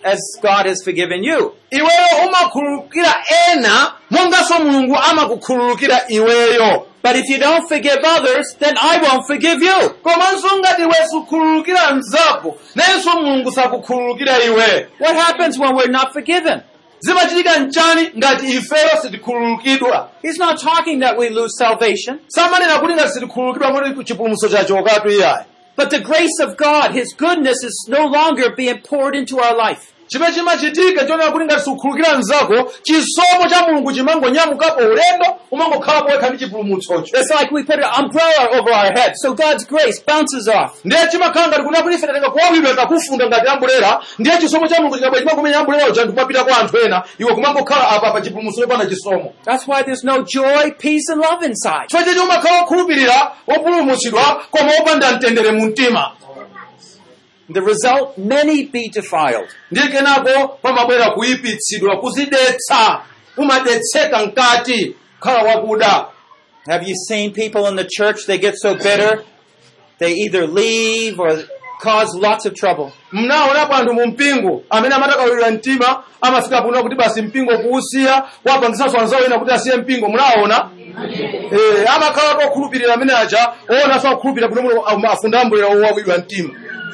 as God has forgiven you. iweyo umakhululukira ena monganso mulungu amakukhululukira iweyo But if you don't forgive others, then I won't forgive you. komanso ngati iwe sukhululukira mnzako nayenso mulungu sakukhululukira iwe What happens when we're not forgiven? zimachitika mchani ngati ifeyo sitikhululukidwa He's not talking that we lose salvation, samanena kuti ngati sitikhululukidwa moti chipulumutso chachokatu iyayi but the grace of God, His goodness is no longer being poured into our life. chimene chimachitika chionera kuti ngati sikukhululukira mnzako chisomo cha mulungu chimangonyamukapo ulendo umangokhalapo wekha ndi chipulumutsocho It's like we put an umbrella over our head, so God's grace bounces off. ndiye chimakhala ngati kuti akuti ife tatenga kuwawidwa takufunda ngati ambulera ndiye chisomo cha mulungu chikabwera chimakumenya ambulera uja ndikumapita kwa anthu ena iwe kumangokhala apa pa chipulumutso chopanda chisomo That's why there's no joy, peace, and love inside. chifukwa chechi umakhala wokhulupirira wopulumutsidwa koma wopanda mtendere mu mtima The result, many be defiled. ndiye kenako pamabwera kuyipitsidwa kuzidetsa umadetseka mkati khala wakuda Have you seen people in the church, they get so bitter, they either leave or cause lots of trouble. mnaonapo anthu mu mpingo amene amatakawirira mtima amafika kuno kuti basi mpingo kuusiya wapangisanso anzawo ena kuti asiye mpingo munaona eh, amakhala okhulupirira amene aja oonanso akukhulupirira kuti muno afunda ambulera owawidwa mtima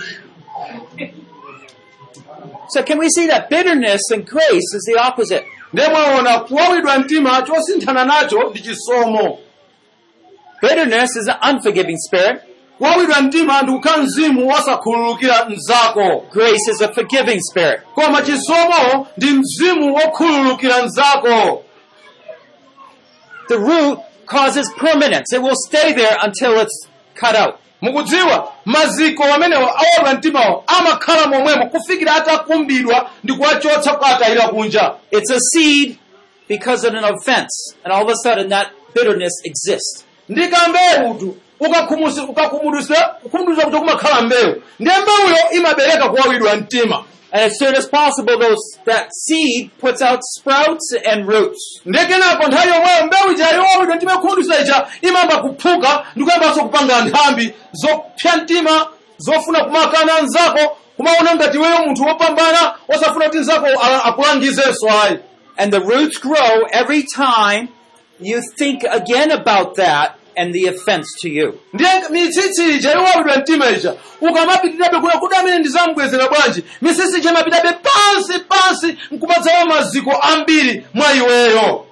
So can we see that bitterness and grace is the opposite? ndiye mwaona kuwawidwa mtima chosinthana nacho ndi chisomo Bitterness is an unforgiving spirit. kuwawidwa mtima ndi kukhala mzimu wosakhululukira mnzako Grace is a forgiving spirit. koma chisomo ndi mzimu wokhululukira mnzako The root causes permanence. It will stay there until it's cut out. mukudziwa maziko amenewo awawidwa mtimawo amakhala momwemo kufikira atakumbidwa ndi kuwachotsa kukatayira kunja It's a seed because of an offense. And all of a sudden that bitterness exists. ndi kambewutu ukakhumudwisa kukhumudwisa kuti kumakhala mbewu ndiye mbewuyo imabereka kuwawidwa mtima And as soon as possible, those, that seed puts out sprouts and roots. ndiye kenako nthawi yomweyo mbewu ija yowawidwa mtima ikhumudwisa ija imayamba kuphuka ndi kuyambanso kupanga nthambi zopsa mtima zofuna kumakana mnzako kumaona ngati iweyo munthu wopambana osafuna kuti mnzako a- akulangizenso ayi And the roots grow every time you think again about that and the offense to you. ndiye mitsitsi ija yowawidwa mtima ija ukamapitirabe kuya kuti amene ndizamubwezera bwanji mitsitsi ija imapitabe pansi pansi nkumadzawa maziko ambiri mwa iweyo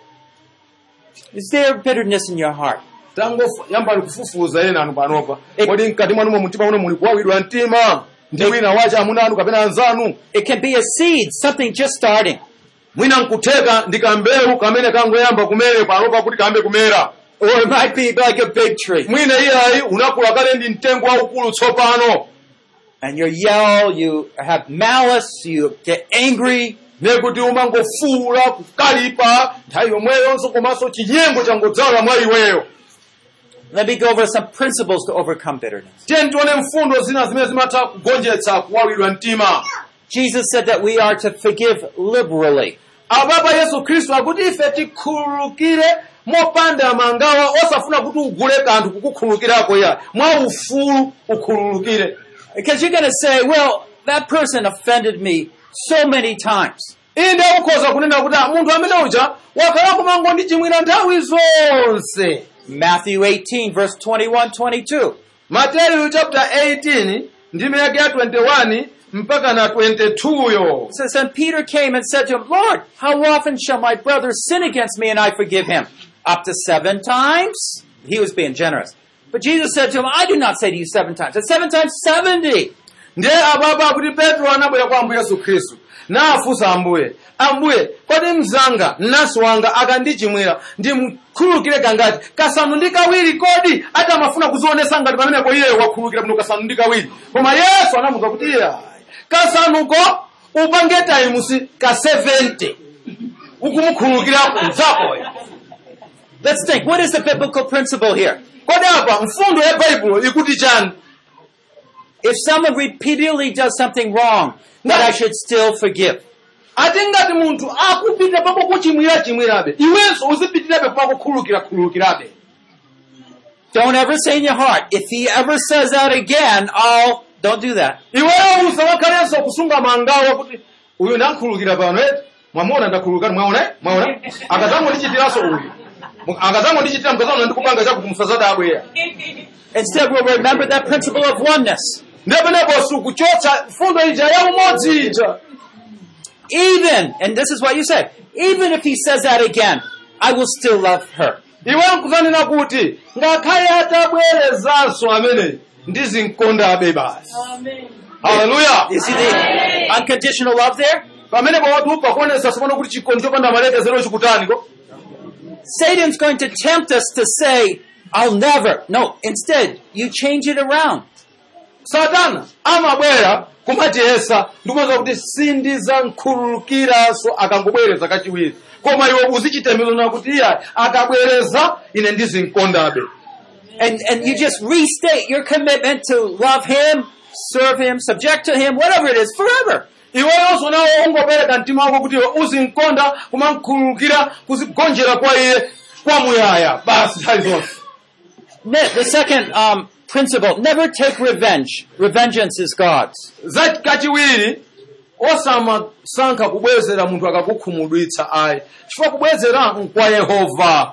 Is there bitterness in your heart? tangoyambani kufufuza ena anu panopa Eh. kodi mkati mwanu mwa mtima muno muli kuwawidwa mtima ndi wina wacha amuna anu kapena anzanu It can be a seed, something just starting. mwina nkutheka ndi kambewu kamene kangoyamba kumere panopa kuti kambe kumera Or it might be like a big tree. mwina iyayi unakula kale ndi mtengo waukulu tsopano And you yell, you have malice, you get angry, nekuti umangofuula kukalipa nthawi yomweyonso komanso chinyengo changodzala mwa iweyo Let me go over some principles to overcome bitterness. tiye tione mfundo zina zimene zimatha kugonjetsa kuwawidwa mtima Jesus said that we are to forgive liberally. apapa yesu khristu akuti ife tikhululukire mopanda mangawa osafuna kuti ugule kanthu kukukhululukirako ya mwa ufulu ukhululukire Because you're going to say, well, that person offended me so many times. inde ukhoza kunena kuti "Ah, munthu amene uja wakhala kumangondichimwira nthawi zonse Matthew 18, verse 21, 22. mateyu chapter 18 ndime yake ya 21 mpaka na 22 yo It says, And Peter came and said to him, Lord, how often shall my brother sin against me and I forgive him? Up to seven times? He was being generous. But Jesus said to him, I do not say to you seven times, but seven times seventy. ndiye apapa akuti petro anabwera kwa ambuye yesu khristu nafunsa ambuye ambuye kodi mzanga mnansi wanga akandichimwira ndimkhululukire kangati kasanu ndi kawiri kodi ati amafuna kuzionesa ngati pamenepo iye wakhululukira bwino kasanu ndi kawiri koma yesu anamuza kuti iye kasanuko upange taimusi ka 70 ukumukhululukira mzakoyo Let's think, what is the biblical principle here? kodi apa mfundo ya baibulo ikuti chani If someone repeatedly does something wrong, that I should still forgive. ati ngati munthu akupitira pako kuchimwira chimwirabe iwenso uzipitirabe pako khululukira khululukirabe Don't ever say in your heart, if he ever says that again, I'll, don't do that. iweyo usawakhalenso kusunga mangawa kuti uyu ndankhululukira pano eti mwamuona ndakhululukani mwaona eh? mwaona akazangondichitiranso uyu Mu- akazangondichitira mkazaona ndikupanga chakuti musazadabwera Instead, we'll remember that principle of oneness. ndepeneponso kuchotsa fundo ija ya umodzi ija Even, and this is what you say, even if he says that again, I will still love her. iwe nkuzanena kuti ngakhale atabwerezanso ameneyi ndizinkondabe basi haleluya You see the unconditional love there? pamene pawatu pakuonesa sopano kuti chikondi chopanda malekezero chikutaniko Satan's going to tempt us to say, I'll never. No, instead, you change it around. satana amabwera kumatiyesa ndikumaza kuti sindizankhululukiranso akangobwereza kachiwiri koma iwe uzichitemezana kuti iya akabwereza ine ndizinkondabe And, and you just restate your commitment to love him, serve him, subject to him, whatever it is, forever. iweyonso nawo ungopereka mtima wako kuti iwe uzinkonda kumankhululukira kuzigonjera kwa iye kwamuyaya basi nthawi zonse Ne- The second um, principle, never take revenge. Revengeance is God's. za kachiwiri osamasankha kubwezera munthu akakukhumudwitsa ayi chifukwa kubwezera nkwa yehova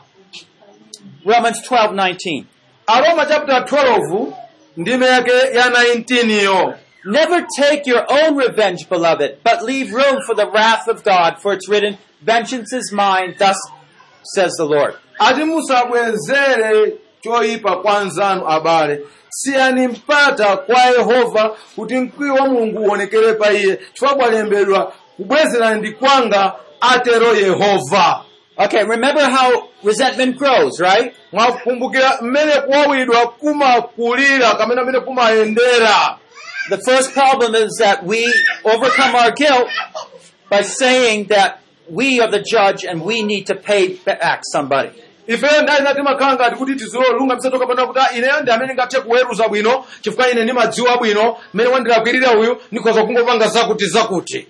Romans 12, 19. aroma chapter 12 ndime yake ya 19 yo Never take your own revenge, beloved, but leave room for the wrath of God, for it's written, Vengeance is mine, thus says the Lord. ati musabwezere choyipa kwa nzanu abale siyani mpata kwa yehova kuti mkwiyo wa mulungu uonekere pa iye chifukwa kwalembedwa kubwezera ndi kwanga atero yehova Okay, remember how resentment grows, right? mwakumbukira mmene kuwawidwa kumakulira kamene amene kumayendera The first problem is that we overcome our guilt by saying that we are the judge and we need to pay back somebody. ifeyo ndali nati makhala ngati kuti tizilolunga msatoka pano kuti "Ah, ineyo ndi amene ngathe kuweruza bwino chifukwa ine ndimadziwa bwino mmene wandilakwirira uyu ndikhoza kungopanga zakuti zakuti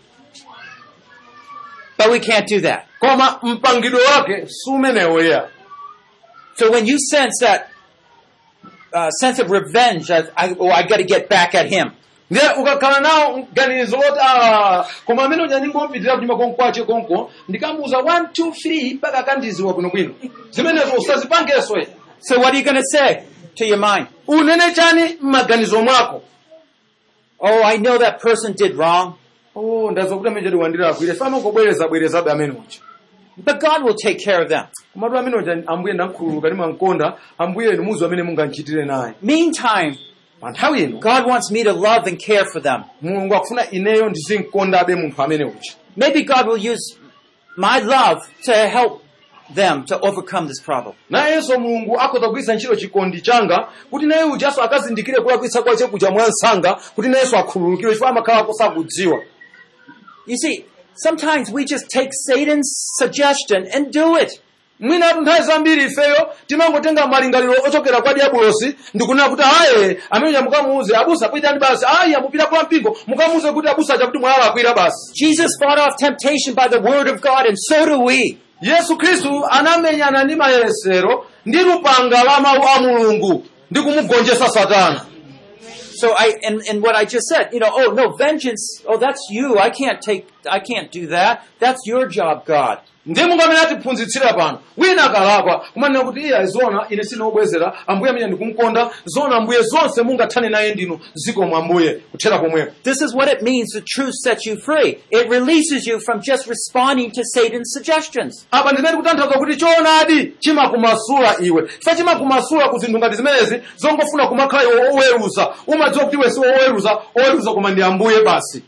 But we can't do that. koma mpangidwe wake sumenewoya So when you sense that uh, sense of revenge, I, I, oh, I got to get back at him. ndiye ukakhala nawo mganizo loti "Ah, koma amene uja ndingomupitira kunyuma konkwache konko ndikamuuza 1 2 3 mpaka akandiziwa bwinobwino zimenezo usazipangenso ye So what are you going to say to your mind? unene chani m'maganizo mwako Oh, I know that person did wrong, oh ndazwa kuti amene chati wandilakwira fama ngobwereza bwerezabe amene uja but God will take care of them. komatu amene uja ambuye ndankhululuka ndimankonda ambuye inu muzi amene mungandichitire naye Meantime, pa nthawi ino God wants me to love and care for them. mulungu akufuna ineyo ndizinkondabe munthu amene uja Maybe God will use my love to help them to overcome this problem. nayenso mulungu akhoza kugwiritsa ntchito chikondi changa kuti naye ujanso akazindikire kulakwitsa kwache kuja mwansanga kuti nayenso akhululukire chifukwa amakhala kosakudziwa You see, sometimes we just take Satan's suggestion and do it. mwinatu nthawi zambiri ifeyo timangotenga malingaliro ochokera kwa diabulosi ndikunena kuti aye ameneja mukamuuze abusa pitani basi ayi amupita kwa mpingo mukamuuze kuti abusa aja kuti mwalakwira basi Jesus fought off temptation by the word of God, and so do we. yesu khristu anamenyana ndi mayesero ndi lupanga la mawu a mulungu ndi kumugonjetsa satana So I, and, and what I just said, you know, oh no, vengeance, oh that's you, I can't take, I can't do that. That's your job, God. ndi mungu amene atiphunzitsira pano wina akalakwa kumanena kuti iya zona ine sinobwezera ambuye amene ndikumukonda zona ambuye zonse mungathane naye ndinu zikomo ambuye kuthera pomwepo This is what it means the truth sets you free. It releases you from just responding to Satan's suggestions. apa ndimene kutanthauza kuti choonadi chimakumasula iwe chifukwa chimakumasula ku zinthu ngati zimenezi zongofuna kumakhala iwe oweruza umadziwa kuti iwe si oweruza oweruza koma ndi ambuye basi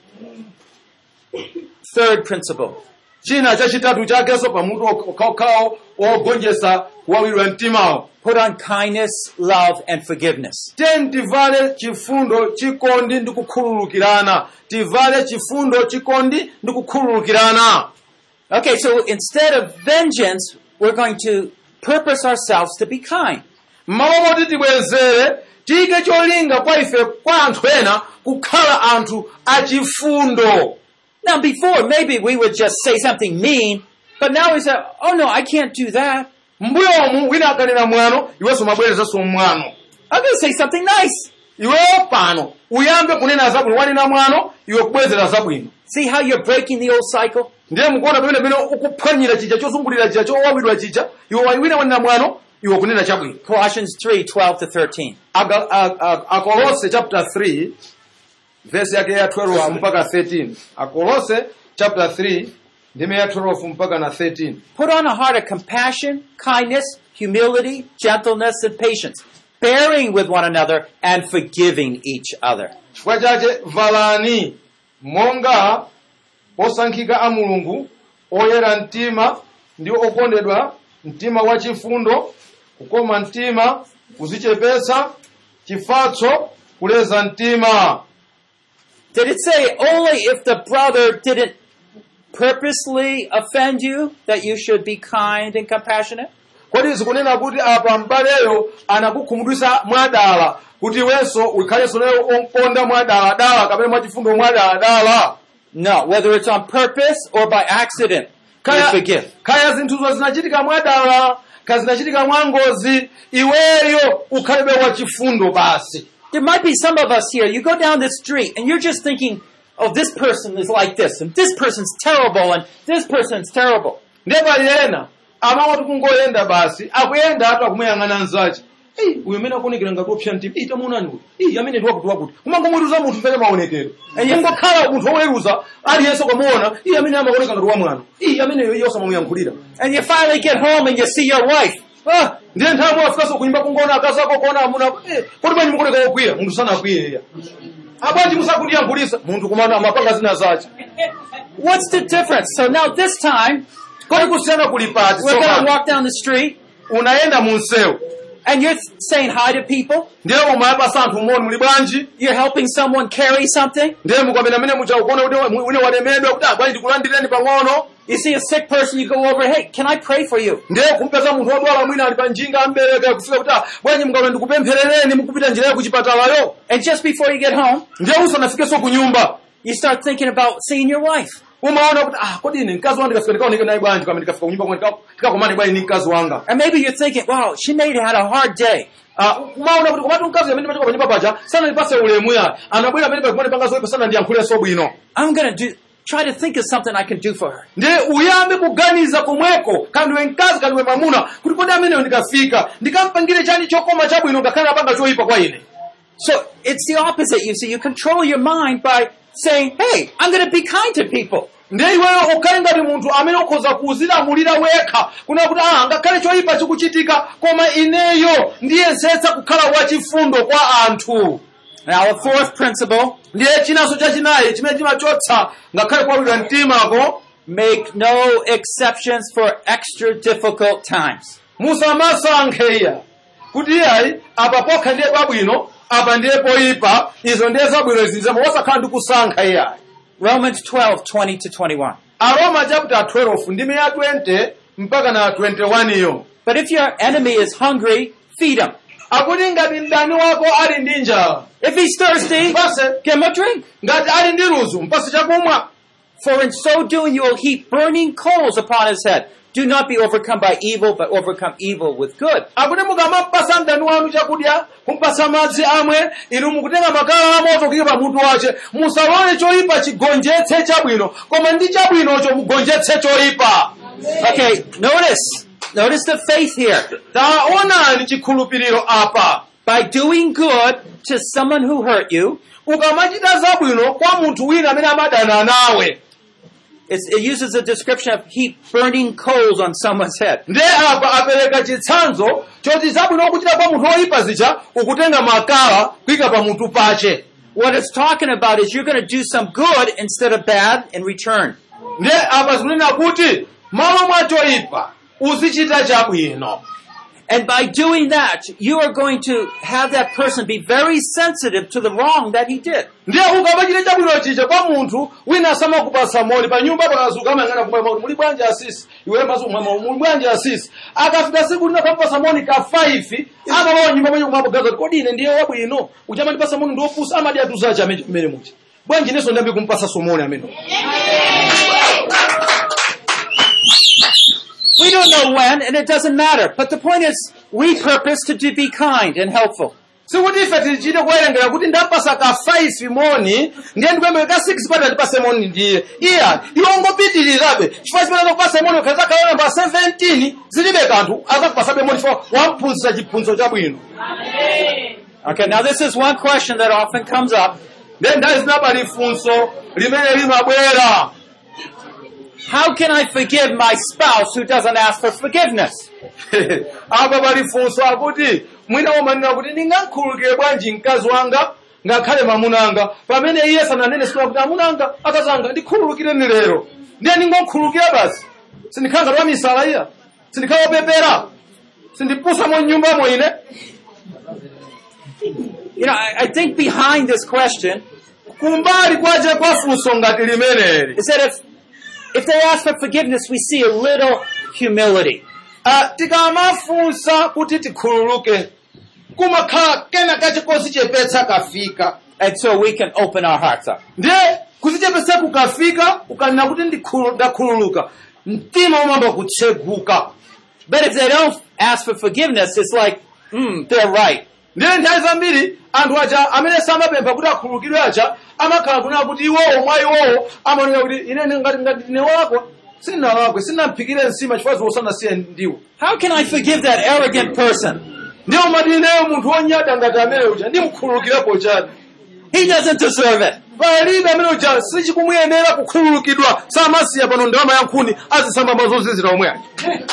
Third principle. china chachitatu chakenso pamutu okhaokhawo ogonjetsa kuwawidwa mtimawo Put on kindness, love, and forgiveness. tiyeni tivale chifundo chikondi ndi kukhululukirana tivale chifundo chikondi ndi kukhululukirana Okay, so instead of vengeance, we're going to purpose ourselves to be kind. mmawa moti tibwezere tiyike cholinga kwa ife kwa anthu ena kukhala anthu achifundo Now, before, maybe we would just say something mean, but now we say, oh no, I can't do that. mbuyomu wina akanena mwano iwenso mabwerezanso mwano I'm going to say something nice. iweyo pano uyambe kunena zabwino wanena mwano iwe kubwezera zabwino See how you're breaking the old cycle? ndiye mukuona pamene pamene ukuphwanyira chija chozungulira chija chowawidwa chija iwe wina wanena mwano iwe kunena chabwino Colossians 3 12 to 13. Aga- a- a- akolose chapter 3 verse yake ya 12 mpaka 13 akolose chapter 3 ndime ya 12 mpaka na 13 Put on a heart of compassion, kindness, humility, gentleness, and patience, bearing with one another and forgiving each other. chifukwa chache valani monga osankhika a mulungu oyera mtima ndi okondedwa mtima wa chifundo kukoma mtima kuzichepetsa chifatso kuleza mtima Did it say only if the brother didn't purposely offend you that you should be kind and compassionate? kodi zikunena kuti apa mbaleyo anakukhumudwitsa mwadala kuti iwenso ukhalenso naye onkonda mwadala-dala kapena mwachifundo mwadala-dala No, whether it's on purpose or by accident, you kaya, forgive. kaya zinthuzo zinachitika mwadala kaya zinachitika mwangozi iweyo ukhalebe wachifundo basi There might be some of us here, you go down the street and you're just thinking, oh, this person is like this, and this person's terrible, and this person's terrible. ndiye pali ena amangoti kungoyenda basi akuyenda atu akumuyang'ana nzace "Ei, uyu amene akuonekera ngati opsa mtima ii tamuonani kuti ii amene ndi wakuti wakuti kumangomweruza munthu mvere maonekero ingokhala munthu oweruza aliyense ukamuona ii amene amaoneka ngati wamwano ii amene iyo osamamuyankhulira And you finally get home and you see your wife. Ah, ndiye nthawi imwe afikanso kunyumba kungoona akazi ako kuona amuna eh, kodi bwanji mukuleka wokwiya munthu sanakwiyeya abwanji musakundiyankhulisa munthu kumana amapanga zina zace What's the difference? So now this time, kodi kusiyana kuli pati we're going to tsopano walk down the street unayenda mu msewu and you're saying hi to people. ndiye umayapasa anthu umoni muli bwanji You're helping someone carry something. ndiye mukamene amene muchakuona kuti wine walemedwa kuti abwanji ndikulandireni pang'ono You see a sick person, you go over, hey, can I pray for you? ndiye kumpeza munthu wodwala mwina ali pa njinga ambereka kufika kuti "Ah, bwanji mukame ndikupempherereni mukupita njira ya kuchipatalayo And just before you get home, ndiye usanafikenso ku nyumba you start thinking about seeing your wife. umaona kuti ah kodi ine mkazi wanga ndikafika ndikaoneke naye bwanji kama ndikafika ku nyumba kwa ndikakomane bwanji ni mkazi wanga And maybe you're thinking, wow, she may have had a hard day. Ah, umaona kuti komatu mkazi amene ndimachoka pa nyumba paja sana ndipase ulemu ya anabwera amene pakumane panga zoyipa sana ndiyankhulenso bwino I'm going to do, try to think of something I can do for her. ndiye uyambe kuganiza komweko kandiwe mkazi kandiwe mwamuna kuti kodi ameneyo ndikafika ndikampangire chani chokoma chabwino ngakhale apanga choyipa kwa ine So it's the opposite. You see, you control your mind by saying, hey, I'm going to be kind to people. ndiye iweyo ukhale ngati munthu amene ukhoza kuzilamulira wekha kuna kuti ah ngakhale choyipa chikuchitika koma ineyo ndiyesetsa kukhala wachifundo kwa anthu Now, a fourth principle, ndiye chinanso chachinayi chimene chimachotsa ngakhale kuwawidwa mtimako make no exceptions for extra difficult times. musamasankhe iya kuti iyayi apa pokha ndiye pabwino apa ndiye poyipa izo ndiye zabwino izi zamo wasakhala ndi kusankha iyayi Romans 12, 20 to 21. aroma chapter 12 ndime ya 20 mpaka na 21 iyo But if your enemy is hungry, feed him. akuti ngati mdani wako ali ndi njala If he's thirsty, mpase give him a drink. ngati ali ndi ludzu mpase chakumwa For in so doing you will heap burning coals upon his head. Do not be overcome by evil, but overcome evil with good. akuti mukamapasa mdani wanu chakudya kumpasa madzi amwe inu mukutenga makala amoto kuyika pa mutu wace musalole choyipa chigonjetse chabwino koma ndi chabwinocho mugonjetse choyipa Okay, notice. Notice the faith here. taonani chikhulupiriro apa By doing good to someone who hurt you, ukamachita zabwino kwa munthu wina amene amadana nawe it's, it uses a description of heap burning coals on someone's head. ndiye apa apereka chitsanzo choti zabwino ukuchita kwa munthu woyipa zija ukutenga makala kuyika pa mutu pache What it's talking about is you're going to do some good instead of bad in return. ndiye apa zikunena kuti malo mwa choyipa uzichita chabwino And by doing that, you are going to have that person be very sensitive to the wrong that he did. ndiye ukamachita chabwino chija kwa munthu wina asamakupasa moni pa nyumba pakazuka amayang'ana kumwema kuti muli bwanji asisi iwe maso mwema muli bwanji asisi akafika siku lina kamupasa moni ka 5 amalowa nyumba mwenye kumapogaza kuti kodi ine ndiye wabwino uchamandipasa moni ndiopusa amadi atuzachi amene kumene muchi bwanji inenso ndiyambe kumpasa somoni amene We don't know when, and it doesn't matter. But the point is, we purpose to, to be kind and helpful. sikuti ife tichite kuwerengera kuti ndampasa ka 5 moni ndiye ndikuyembeka ka 6 pati andipase moni ndiye iya iwe ungopitirirabe chifukwa chimene akupasa moni ukhaza khala namba 17 zilibe kanthu azakupasabe moni chifukwa wamphunzitsa chiphunzitso chabwino Okay, now this is one question that often comes up. ndiye ndayi zinabali funso limene limabwera How can I forgive my spouse who doesn't ask for forgiveness? apa pali funso akuti mwina umanena kuti ndingamkhululukire bwanji mkazi wanga ngakhale mamunanga pamene iye sananene siku kuti amunanga akazanga ndikhululukireni lero ndiye ndingomkhululukira basi sindikhala ngati wamisala iya sindikhala wopepera sindipusamo mnyumbamo ine You know, I, I think behind this question kumbali kwaje kwa funso ngati limeneli is that if, if they ask for forgiveness, we see a little humility. Ah, tikamafunsa kuti tikhululuke kumakhala kena kache kozichepetsa kafika And so we can open our hearts up. ndiye kuzichepetsa kukafika ukanena kuti ndikhulu- ndakhululuka mtima umamba kutseguka But if they don't ask for forgiveness, it's like, hmm, they're right. ndiye nthawi zambiri anthu aja amene samapempha kuti akhululukidwe aja amakhala kunena kuti iwowo mwa iwowo amaoneka kuti ine ngati ngati ndine walakwa sindinalakwe sindinamphikire nsima chifukwa zosanasiye ndiwo How can I forgive that arrogant person? ndiye umati ineyo munthu wonyada ngati amene uja ndimkhululukirepo chani He doesn't deserve it. palibe amene uja sichikumuyenera kukhululukidwa samasiya pano ndalama ya nkhuni azisamba mazozizira omwe aja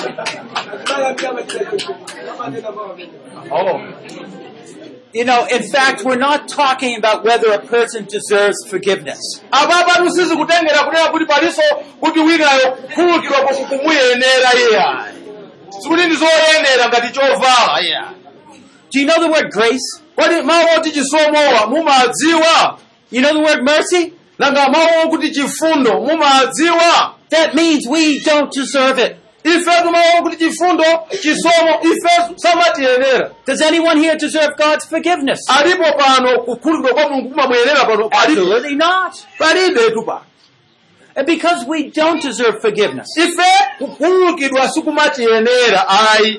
You know, in fact, we're not talking about whether a person deserves forgiveness. apapa tusizi kutengera kunena kuti paliso kuti winayo kukhululukidwa koko kumuyenera iye sikuti ndizoyenera ngati chovala iye Do you know the word grace? kodi mawu oti chisomowa mumadziwa You know the word mercy? nanga mawu okuti chifundo mumadziwa That means we don't deserve it. ifetu mawu okuti chifundo chisomo ifetu samatiyenera Does anyone here deserve God's forgiveness? alipo pano kukhululukidwa kwa mulungu kumamuyenera pano palibe Absolutely not. palibetu pano And because we don't deserve forgiveness, ife kukhululukidwa sikumatiyenera ayi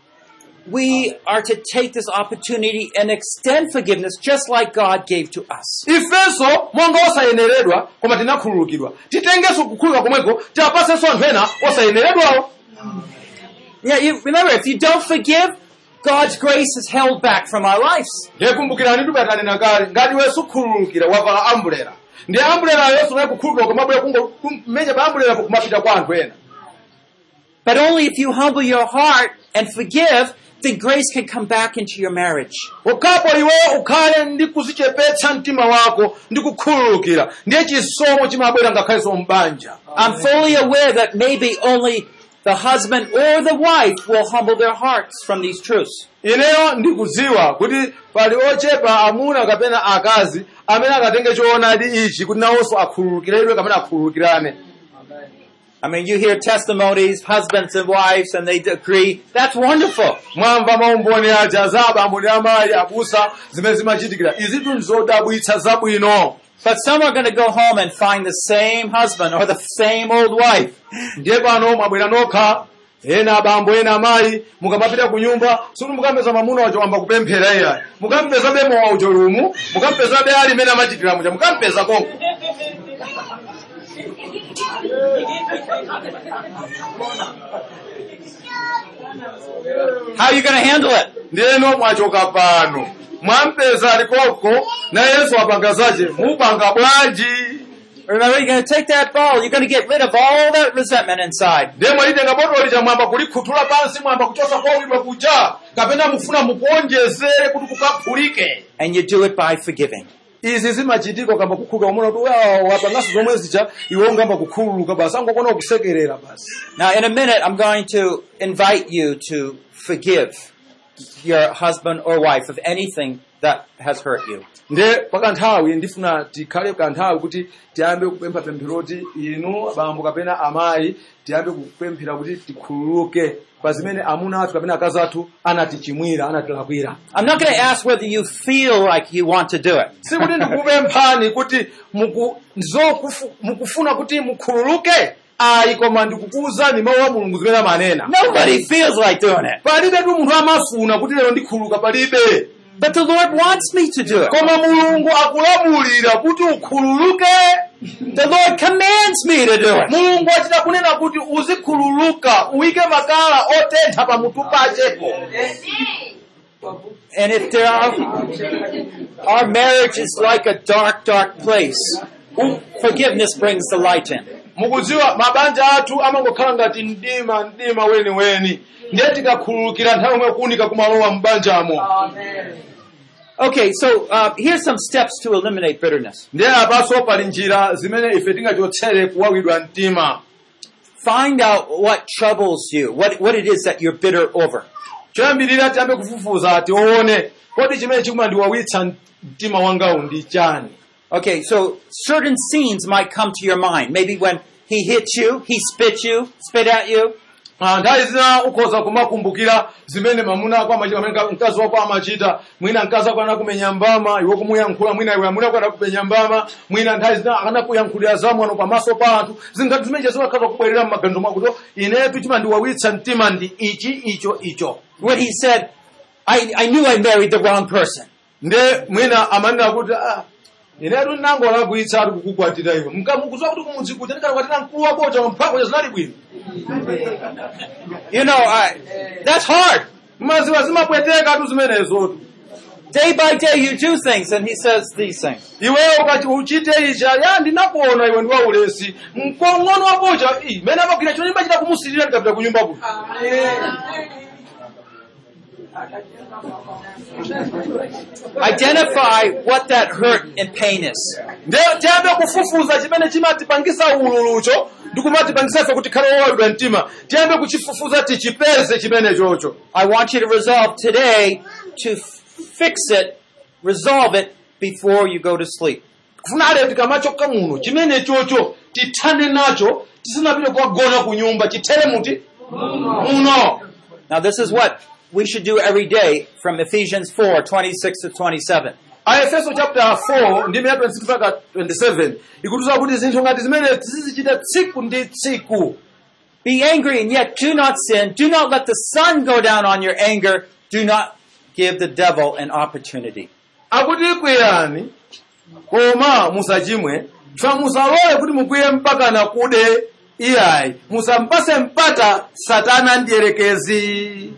we are to take this opportunity and extend forgiveness just like God gave to us. ifenso monga osayeneredwa koma tinakhululukidwa titengenso kukhululuka komweko tiapasenso anthu ena osayeneredwawo Yeah, you remember, if you don't forgive, God's grace is held back from our lives. ndiye kumbukirani tubatanena kale ngati iwe sukhululukira wavala ambulera ndiye ambulera yonso naye kukhululukira komabwera kumenya pa ambulerapo kumapita kwa anthu ena But only if you humble your heart and forgive, then grace can come back into your marriage. ukhapo iwe ukhale ndi kuzichepetsa mtima wako ndi kukhululukira ndiye chisomo chimabwera ngakhalenso mbanja I'm fully aware that maybe only the husband or the wife will humble their hearts from these truths. ineyo ndikudziwa kuti pali ochepa amuna kapena akazi amene akatenge choonadi ichi kuti nawonso akhululukiredwe kapena akhululukirane I mean, you hear testimonies, husbands and wives, and they agree. That's wonderful. mwamva maumboni aja za abambo ndi amayi abusa zimene zimachitikira izitu nzodabwitsa zabwino But some are going to go home and find the same husband or the same old wife. ndiye pano mwabwera nokha ena abambo ena amayi mukamapita ku nyumba suti mukampeza mamuna wacho wamba kupemphera iyayi mukampeza be mowa ucho lumu mukampeza be ali imene amachitira muja mukampeza konko How are you going to handle it? ndiyeno mwachoka pano mwampeza alikoko na yesu apanga zache mupanga bwanji Remember, you're going to take that ball. You're going to get rid of all that resentment inside. ndiye mwalitenga botolo lija mwamba kulikhuthula pansi mwamba kuchosa kowidwa kuja kapena mufuna mukuonjezere kuti kukaphulike And you do it by forgiving. izi zimachitika kamba kukhululuka umona kuti wapangaso zomwe zija iwe ungamba kukhululuka basi angokona kusekerera basi Now, in a minute, I'm going to invite you to forgive your husband or wife of anything that has hurt you. nde pakanthawi ndifuna tikhale kanthawi kuti tiyambe kupempha pempheroti inu abambo kapena amayi tiyambe kupemphera kuti tikhululuke pa zimene amuna athu kapena akazi athu anatichimwira anatilakwira I'm not going to ask whether you feel like you want to do it. sikuti ndikupemphani kuti muku- zokufu- mukufuna kuti mukhululuke ayi koma ndikukuwuzani mawu a mulungu zimene amanena Nobody feels like doing it. palibe tu munthu amafuna kuti lero ndikhululuka palibe But the Lord wants me to do it. koma mulungu akulamulira kuti ukhululuke The Lord commands me to do it. mulungu achita kunena kuti uzikhululuka uyike makala otentha pamutu pachepo And if there are, our marriage is like a dark, dark place, forgiveness brings the light in. mukudziwa mabanja athu amangokhala ngati mdima mdima weniweni ndiye tikakhululukira nthawi yomwe kuunika kumalowa mbanjamo Okay, so uh, here's some steps to eliminate bitterness. ndiye apaso pali njira zimene ife tingachotsere kuwawidwa mtima Find out what troubles you, what, what it is that you're bitter over. choyambirira tiyambe kufufuza tione kodi chimene chikumandiwawitsa mtima wangawu ndi chani Okay, so certain scenes might come to your mind. Maybe when he hit you, he spit you, spit at you. Ah, nthawi zina ukhoza kumakumbukira zimene mamuna ako amachita pamene ka- mkazi wako amachita mwina mkazi wako anakumenya mbama iwe kumuyankhula mwina iwe amuna ako anakumenya mbama mwina nthawi zina akanakuyankhulira zamwano pamaso pa anthu zingati zimene zimakhaza kubwerera m'maganizo mwako kuti inetu chimandiwawitsa mtima ndi ichi icho icho When he said, I, I knew I married the wrong person. nde mwina amanena kuti ah, inetu ndinangolakwitsa ati kukukwatira iwe mkamukuziwa kuti kumudzi kuja ndikanakwatira mkulu wakocha mphakocha zinali bwino You know, I, that's hard. maziwa zimapweteka tu zimenezotu Day by day you do things and he says these things. iwewe ukati uchite icha ya ndinakuona iwe ndi waulesi mng'ono wakocha mene amagwira chino ndimachita kumusirira ndikapita ku nyumba kuno Identify what that hurt and pain is. nde tiyambe kufufuza chimene chimatipangisa ululucho ndi kumatipangisa ife kuti khale wowawidwa mtima tiyambe kuchifufuza tichipeze chimene chocho I want you to resolve today to f- fix it, resolve it before you go to sleep. kufuna lero tikamachoka muno chimene chocho tithane nacho tisanapite kukagona ku nyumba chithere muti muno Now this is what we should do every day from Ephesians 4, 26 to 27. aefeso chapter 4 ndime ya 26 mpaka 27 ikutiza kuti zinthu ngati zimene tizizichita tsiku ndi tsiku Be angry and yet do not sin. Do not let the sun go down on your anger. Do not give the devil an opportunity. akuti kwiyani koma musachimwe fa musalole kuti mukwiye mpaka na kude iyayi musampase mpata satana ndiyerekezi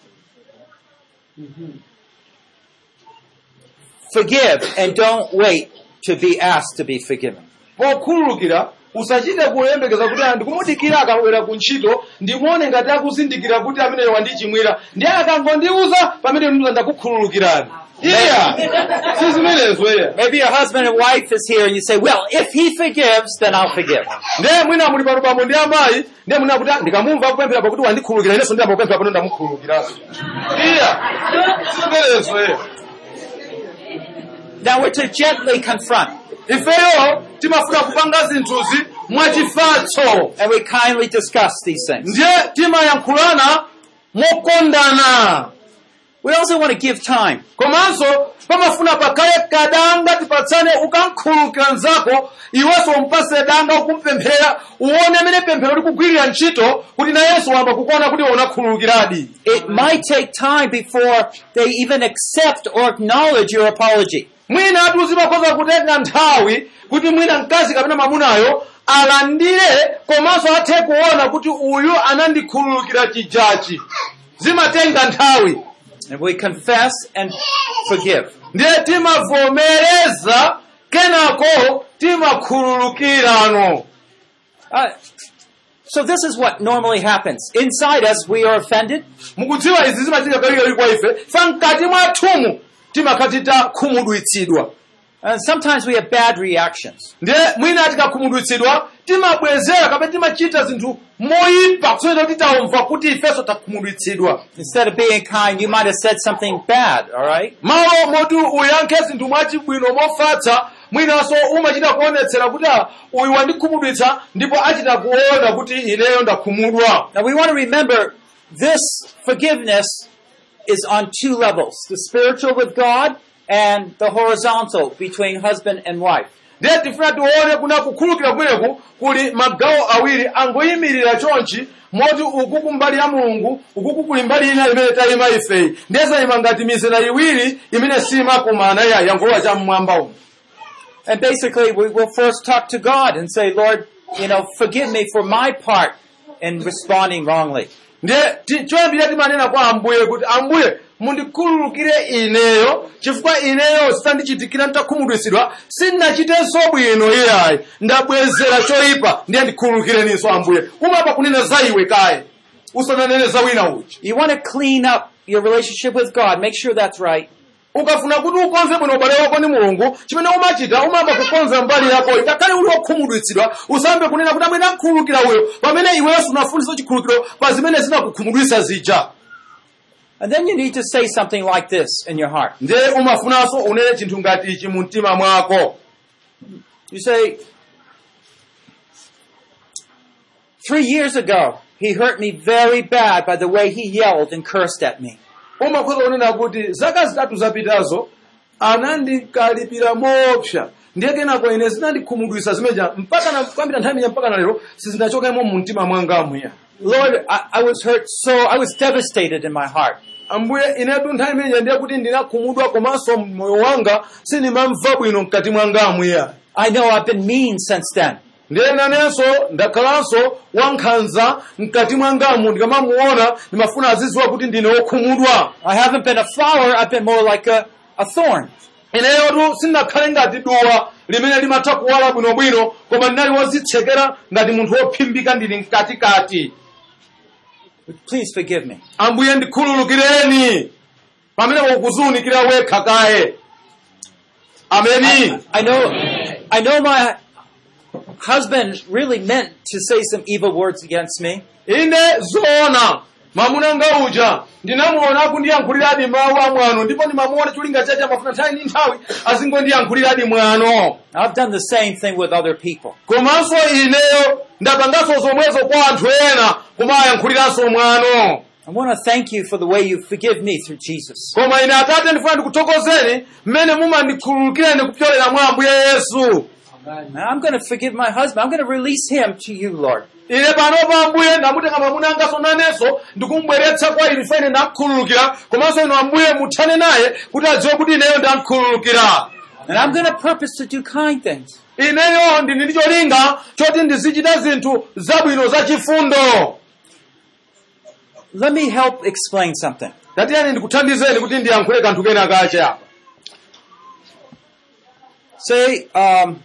Forgive and don't wait to be asked to be forgiven. pokhululukira usachite kuyembekeza kuti anthu kumudikira akabwera ku ntchito ndimuone ngati akuzindikira kuti ameneyo wandichimwira ndiye akangondiuza pamene ndiuza ndakukhululukirani iya si zimenezo iya Maybe your husband and wife is here and you say, well, if he forgives, then I'll forgive. ndiye mwina muli pano pamwe ndi amayi ndiye mwina kuti "Ah, ndikamumva kupemphera pakuti wandikhululukira inenso ndiyamba kupemphera pano ndamukhululukiranso iya si zimenezo iya Now we're to gently confront ifeyo timafuna kupanga zinthuzi mwachifatso and we kindly discuss these things. ndiye timayankhulana mokondana We also want to give time. komanso pamafuna pakhale kadanga tipatsane ukankhululukira mnzako iwenso umpase danga ukumpemphera uone amene pemphero likugwirira ntchito kuti nayenso wamba kukuona kuti unakhululukiradi It might take time before they even accept or acknowledge your apology. mwina atu zimakhoza kutenga nthawi kuti mwina mkazi kapena mamunayo alandire komanso athe kuona kuti uyu anandikhululukira chijachi zimatenga nthawi And we confess and forgive. ndiye timavomereza kenako timakhululukirano Uh, so this is what normally happens. Inside us, we are offended. mukudziwa izi zimachitika kawirikawiri kwa ife fa mkati mwathumu timakhala takhumudwitsidwa And sometimes we have bad reactions. ndiye mwina tikakhumudwitsidwa timabwezera kapena timachita zinthu moyipa kusonyeza kuti taumva kuti ifenso takhumudwitsidwa Instead of being kind, you might have said something bad, alright? malo moti uyankhe zinthu mwachibwino mofatsa mwinanso umachita kuonetsera kuti ah, uyu wandikhumudwitsa ndipo achita kuona kuti ineyo ndakhumudwa Now we want to remember this forgiveness is on two levels. The spiritual with God and the horizontal between husband and wife. ndiye tifuna tione kuna kukhululukira kumeneku kuli magawo awiri angoyimirira chonchi moti uku kumbali ya mulungu ukuku kuli mbali ina imene tayima ifeyi ndiye zayima ngati mizera iwiri imene simakumana ya yankhola cha mmwamba umu And basically, we will first talk to God and say, Lord, you know, forgive me for my part in responding wrongly. ndiye ti- choyambira timanena kwa ambuye kuti ambuye mundikhululukire ineyo chifukwa ineyo sitandichitikira nditakhumudwitsidwa sinnachitenso bwino iyayi ndabwezera choyipa ndiye ndikhululukireninso ambuye umapa kunena za iwe kaye usananene za wina uchi You want to clean up your relationship with God. Make sure that's right. ukafuna kuti ukonze bwino ubale wako ndi mulungu chimene umachita umamba kukonza mbali yako ngakhale uli wokhumudwitsidwa usambe kunena kuti amene akhululukira uyo pamene iwenso unafunsa chikhululukiro pa zimene zinakukhumudwitsa zija And then you need to say something like this in your heart. ndiye umafunanso unene chinthu ngati ichi mu mtima mwako You say, Three years ago, he hurt me very bad by the way he yelled and cursed at me. umakhoza kunena kuti zaka zitatu zapitazo anandikalipira moopsa ndiye kenako ine zinandikhumudwitsa zimeja mpaka na kuyambira nthawi imene mpaka na lero sizinachokemo mu mtima mwanga mwiya Lord, I, I was hurt so, I was devastated in my heart. ambuye inetu nthawi imeneja ndiye kuti ndinakhumudwa komanso moyo wanga sindimamva bwino mkati mwanga mwiya I know I've been mean since then. ndiye nanenso ndakhalanso wankhanza mkati mwangamu ndikamamuona ndimafuna azidziwa kuti ndine wokhumudwa I haven't been a flower, I've been more like a, a thorn. ineyotu sindinakhale ngati duwa limene limatha kuwala bwinobwino koma ndinali wozitsekera ngati munthu wophimbika ndili mkatikati Please forgive me. ambuye ndikhululukireni pamene ukuziunikira wekha kaye ameni I know, I know my husband really meant to say some evil words against me. ine zoona mwamuna nga uja ndinamuona akundiyankhuliradi mawu amwano ndipo ndimamuona cholinga chache amafuna nthawi ndi nthawi azingondiyankhuliradi mwano I've done the same thing with other people. komanso ineyo ndapanganso zomwezo kwa anthu ena kumayankhuliranso mwano I want to thank you for the way you forgive me through Jesus. koma ine atate ndifuna ndikuthokozeni mmene mumandikhululukireni kupyolera mwa ambuye yesu And I'm going to forgive my husband. I'm going to release him to you, Lord. ine panopa ambuye ndamutenga mwamuna angaso nanenso ndikumubweretsa kwa ine fene ndamkhululukira komanso ino ambuye muthane naye kuti adziwe kuti ineyo ndamkhululukira And I'm going to purpose to do kind things. ineyo ndili ndi cholinga choti ndizichita zinthu zabwino zachifundo Let me help explain something. tatiyani ndikuthandizeni kuti ndiyankhule kanthu kena kache apa Say, um,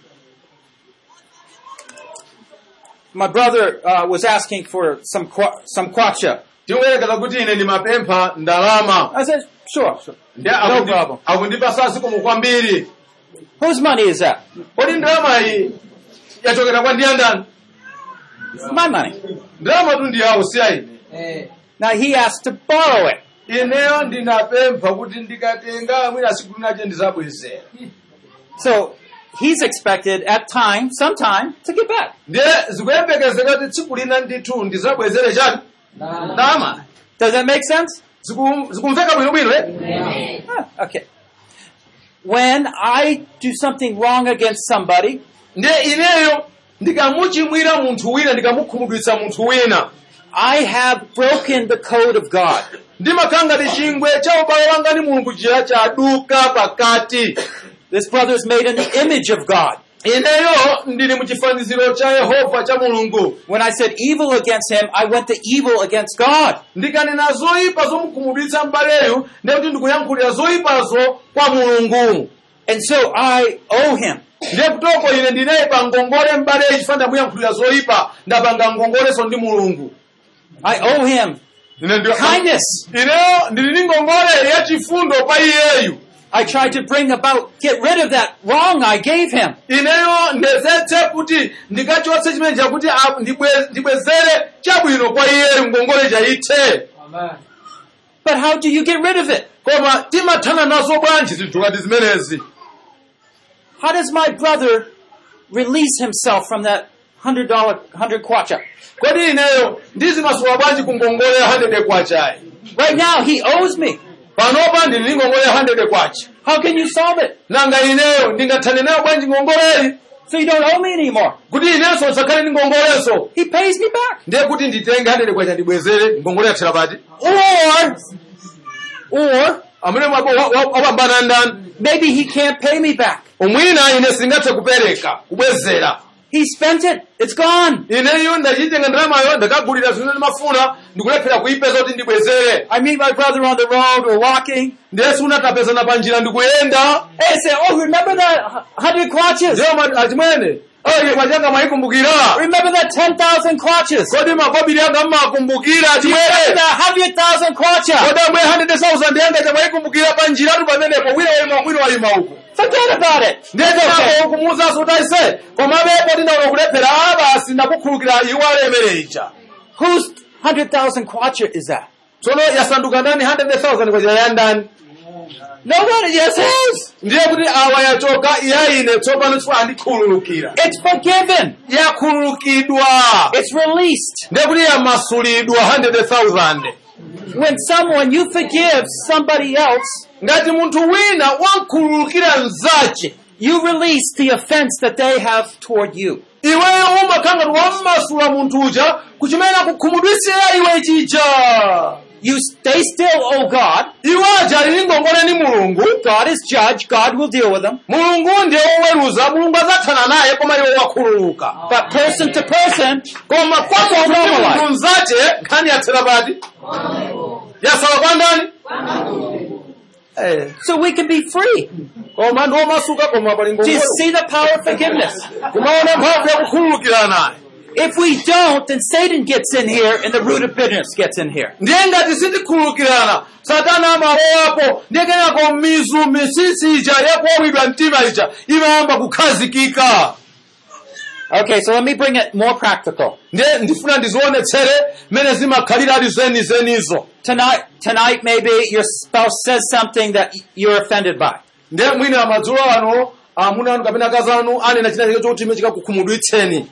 my brother uh, was asking for some kwa- some kwacha. tikuyerekeza kuti ine ndimapempha ndalama I said, sure, sure. Ndiye No akundi- problem. akundipasa zikomo kwambiri Whose money is that? kodi ndalama iyi yachokera kwa ndiye ndani It's my money. ndalama tu ndiyawo si aine Now he asked to borrow it. ineyo ndinapempha kuti ndikatenga mwina siku linache ndizabwezera So he's expected at time, sometime, to get back. ndiye zikuyembekezeka kuti tsiku lina ndithu ndizabwezere chani ndalama Does that make sense? Ziku- zikumveka bwinobwino eh? Ah, okay. When I do something wrong against somebody, ndiye ineyo ndikamuchimwira munthu wina ndikamukhumudwitsa munthu wina I have broken the code of God. ndimakhala ngati chingwe cha ubale wanga ndi mulungu chija chaduka pakati This brother is made in the image of God. ineyo ndili muchifaniziro cha yehova cha mulungu When I said evil against him, I went to evil against God. ndikanena zoyipa zomukhumudwitsa m'baleyu ndiye kuti ndikuyankhulira zoyipazo kwa mulungu And so I owe him. ndiye kutoko ine ndinayipa ngongole m'baleyu chifukwa ndamuyankhulira zoyipa ndapanga ngongoleso ndi mulungu I owe him ine ndi- kindness. ineyo ndili ndi ngongole yachifundo pa iyeyu I tried to bring about, get rid of that wrong I gave him. ineyo ndezetse kuti ndikachotse chimene chakuti a- ndibwe- ndibwezere chabwino kwa iyeyu ngongole chayithe But how do you get rid of it? koma timathana nazo bwanji zinthu ngati zimenezi How does my brother release himself from that hundred dollar, hundred kwacha? kodi ineyo ndizimasowa bwanji ku ngongole ya 100 kwachayi Right now, he owes me. panopa ndili ndi ngongole ya 100 kwacha How can you solve it? nanga ineyo ndingathane nayo bwanji ngongoleyi So you don't owe me anymore. kuti inenso usakhale ndi ngongolenso He pays me back. ndiye kuti nditenge 100 kwacha ndibwezere ngongole yathera pati Or, or amene mwapo wa- wa- wapambana ndani maybe he can't pay me back. umwina ine singathe kupereka kubwezera He spent it. It's gone. ineyo ndachitenga ndalamayo ndakagulira zimene ndimafuna ndikulephera kuipeza kuti ndibwezere I meet my brother on the road. We're walking. ndiye siunatapezana pa njira ndikuyenda Hey, I say, oh, remember that hu- hundred clutches? ndiyo ma- achimwene oye mwachanga mwayikumbukira Remember that ten thousand clutches? kodi makobiri anga mmakumbukira Remember achimwene that hundred thousand clutches? kodi amwe 100,000 yanga chamwayikumbukira pa njiratu pamenepo wina wayima wina wayima uku Forget about it. ndiye kenako kumuwuzanso kuti aise komabepo ndinaona kulephera a basi ndakukhulukira iwo alemere ija Whose hundred thousand kwacha is that? tsono yasanduka ndani 100,000 kwachira ya ndani Nobody. Yes, his. ndiye kuti awa yachoka iyaine tsopano chifukwa andikhululukira It's forgiven. yakhululukidwa It's released. ndiye kuti yamasulidwa 100,000 When someone you forgive somebody else, ngati munthu wina wamkhululukira mzace you release the offense that they have toward you. iweyo umakhala ngati wammasula munthu uja kuchimene akukhumudwisira iwe chicha You they still owe God. iwo aja ali ngongole ni mulungu God is judge. God will deal with them. mulungu ndiye woweruza mulungu adzathana naye koma iwo wakhululuka But person to person, koma kwa That's munthu all ndi right. munthu mzace nkhani yathera pati yasala kwa ndani Eh, so we can be free. koma ndi womasuka koma pali Do you ngongole see the power of forgiveness? kumaona mphamvu yakukhululukira naye If we don't, then Satan gets in here and the root of bitterness gets in here. ndiye ngati sitikhululukirana satana amalowapo ndiye kenako mizu misisi ija yakuwawidwa mtima ija imayamba kukhazikika Okay, so let me bring it more practical. ndiye ndifuna ndizionetsere mmene zimakhalira ali zenizenizo Tonight, tonight maybe your spouse says something that you're offended by. ndiye mwina madzulo ano amuna anu kapena akazi anu anena china chake chokuti ime chikakukhumudwitseni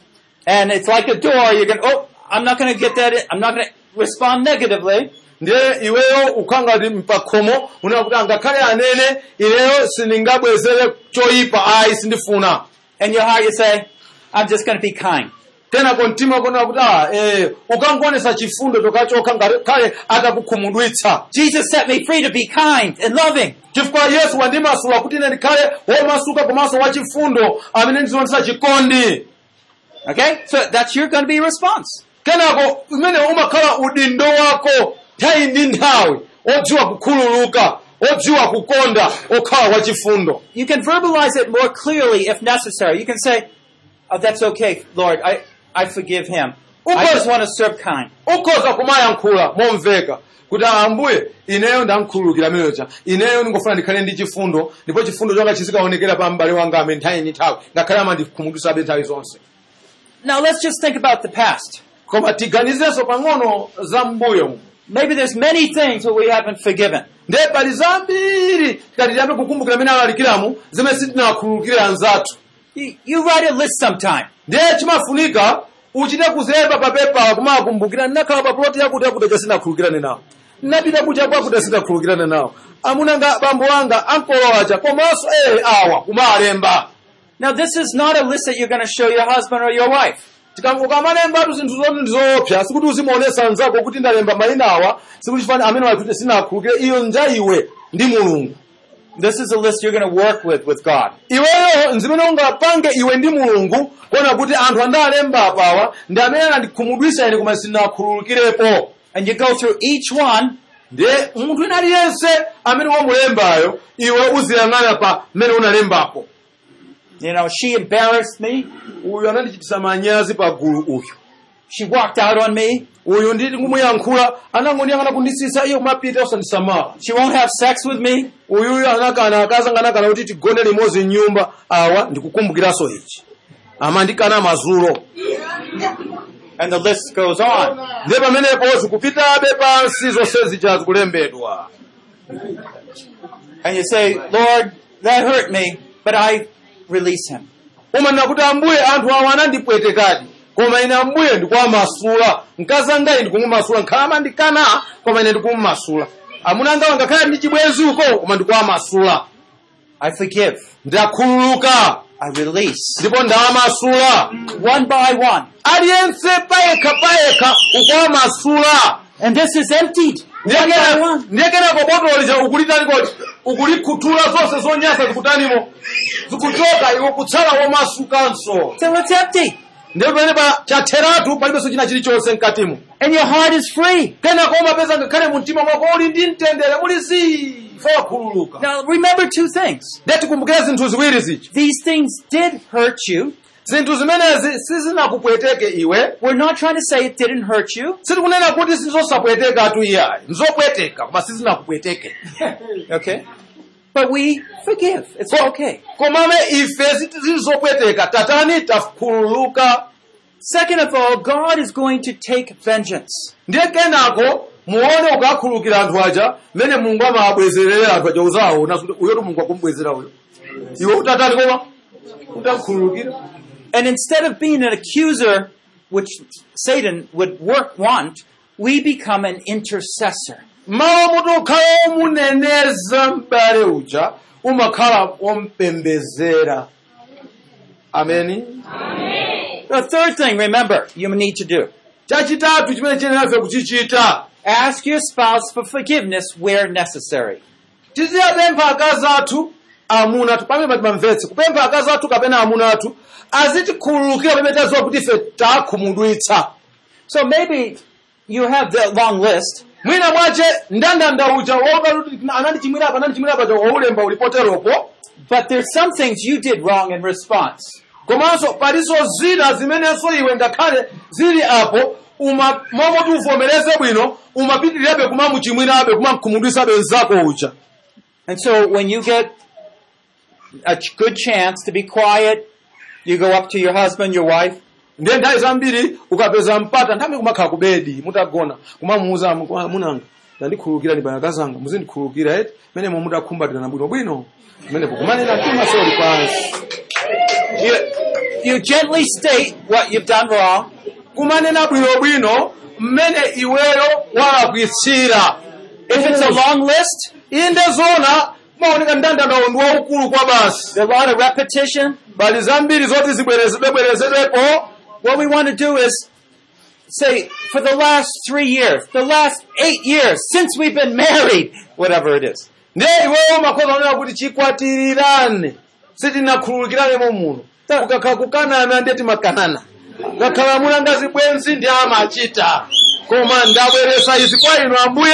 And it's like a door, you're gonna, oh, I'm not gonna get that, in, I'm not gonna respond negatively. ndiye iweyo ukhangati mpakhomo unena kuti angakhale anene ineyo sindingabwezere choyipa ayi sindifuna And your heart you say, I'm just gonna be kind. kenako mtima konena kuti ah, eh, ukangonesa chifundo chokachokha ngati khale atakukhumudwitsa Jesus set me free to be kind and loving. chifukwa yesu wandimasula kuti ine ndikhale womasuka komanso wachifundo amene ndizionesa chikondi Okay? So that's your gonna be response. kenako umene umakhala udindo wako nthawi ndi nthawi odziwa kukhululuka odziwa kukonda okhala wachifundo You can verbalize it more clearly if necessary. You can say, oh, that's okay, Lord, I, I forgive him. I Okay. just want to serve kind. ukhoza kumayankhula momveka kuti "Ah, ambuye ineyo ndamkhululukira meyocha ineyo ndingofuna ndikhale ndi chifundo ndipo chifundo changa chizikaonekera pa m'bale wanga amene nthawi ndi nthawi ngakhale amandikhumudwitsabe nthawi zonse Now let's just think about the past. koma tiganizenso pang'ono za mbuyo Maybe there's many things that we haven't forgiven. ndiye pali zambiri tikati tiyambe kukumbukira amene alalikiramu zimene sitinakhululukire anzathu You, you write a list sometime. ndiye chimafunika uchite kuzilemba pa pepa kumakumbukira ndinakhala pa ploti yakuti yakuti sinakhululukirane nawo ndinapita kucha kwakuti sinakhululukirane nawo amuna nga bambo wanga ankolowacha komanso eh awa kumalemba Now this is not a list that you're going to show your husband or your wife. ukamalembatu zinthu zoti ndizoopsa sikuti uzimaonesa anzako kuti ndalemba mayina awa sikuti chifani amene wakuti sinakhululukire iyo nja iwe ndi mulungu This is a list you're going to work with with God. iweyo nzimene ungapange iwe ndi mulungu kuona kuti anthu andalemba apawa ndi amene anandikhumudwitsa ine koma sinakhululukirepo And you go through each one ndiye munthu wina aliyense amene wamulembayo iwe uziyang'ana pa mmene unalembapo You know, she embarrassed me. uyu anandichititsa manyazi pa gulu uyu She walked out on me. uyu nditi kumuyankhula anangondiyang'ana kundisisa iyo kumapita usandisamala She won't have sex with me. uyuyu anakana akazanga anakana kuti tigone limodzi mnyumba awa ndikukumbukiranso ichi amandikana mazulo And the list goes on. ndiye pamenepo zikupitabe pansi zonse zija zikulembedwa And you say, Lord, that hurt me, but I release him. umanena kuti ambuye anthu awa anandipwetekadi koma ine ambuye ndikuwamasula mkazi angayi ndikumumasula nkhala amandikana koma ine ndikumumasula amuna angawa ngakhale ndi chibwenzi uko koma ndikuwamasula I forgive. ndakhululuka I release. ndipo ndawamasula One by one. aliyense payekha payekha ukuwamasula And this is emptied. One by one. ndiyekenako botolo lija ukulitani kodi ukulikhuthula zonse zonyasa zikutanimo zikuchoka iwe kutsala womasukanso So it's empty. ndipo pamene pa chatheratu palibenso china chilichonse mkatimo And your heart is free. kenako umapeza ngakhale mu mtima mwako uli ndi mtendere muli zifa wakhululuka Now remember two things. ndiye tikumbukire zinthu ziwiri zichi These things did hurt you. zinthu zimenezi sizinakupweteke iwe We're not trying to say it didn't hurt you. sitikunena kuti sizosapwetekatu iyayi nzopweteka koma sizinakupweteke Okay. But we forgive. It's okay. komabe ife sizopweteka tatani takhululuka Second of all, God is going to take vengeance. ndiye kenako muone ukakhululukira anthu aja mmene mulungu amawabwezerera anthu aja uzawaona kuti uyotu mulungu akumbwezera uyo iwe utatani koma utakhululukira And instead of being an accuser, which Satan would work want, we become an intercessor. mawu muti ukhala womuneneza m'bale uja umakhala wompembezera ameni The third thing, remember, you need to do. chachitatu chimene chiyenerefe kuchichita Ask your spouse for forgiveness where necessary. tiziyapempha akazi athu amuna athu pamene patimamvetse kupempha akazi athu kapena amuna athu azitikhululukira pamene taziwa kuti ife takhumudwitsa So maybe you have the long list, mwina mwache ndandanda uja wokaluti anandichimwira apa anandichimwira apa waulemba ulipoteropo but there's some things you did wrong in response. komanso palinso zina zimenenso iwe ngakhale zili apo uma momoti uvomereze bwino umapitirirabe kumamuchimwirabe kumakhumudwisabe mzako uja And so when you get a ch- good chance to be quiet, you go up to your husband, your wife, ndiye nthawi zambiri ukapeza mpata nthawi kumakhala ku bedi mutagona kumamuuza munanga ndandikhululukirani bwana kazanga muzindikhululukira eti menemo mutakhumbatirana bwinobwino menepo kumanena tumasoli pansi you, you gently state what you've done wrong, kumanena bwinobwino mmene iweyo walakwitsira If it's a long list, inde zona maoneka ndandanda ndi waukulu kwa basi there are a lot of repetition. bali zambiri zoti zibwerezedwebwerezedwepo What we want to do is say, for the last three years, the last eight years, since we've been married, whatever it is. ndiye iweyo makhoza onena kuti chikwatirirane sitinakhululukirane muno ukakhala kukanana ndiye timakanana ngakhala amuna ngazi bwenzi ndi amachita koma ndabweresa izi kwa inu ambuye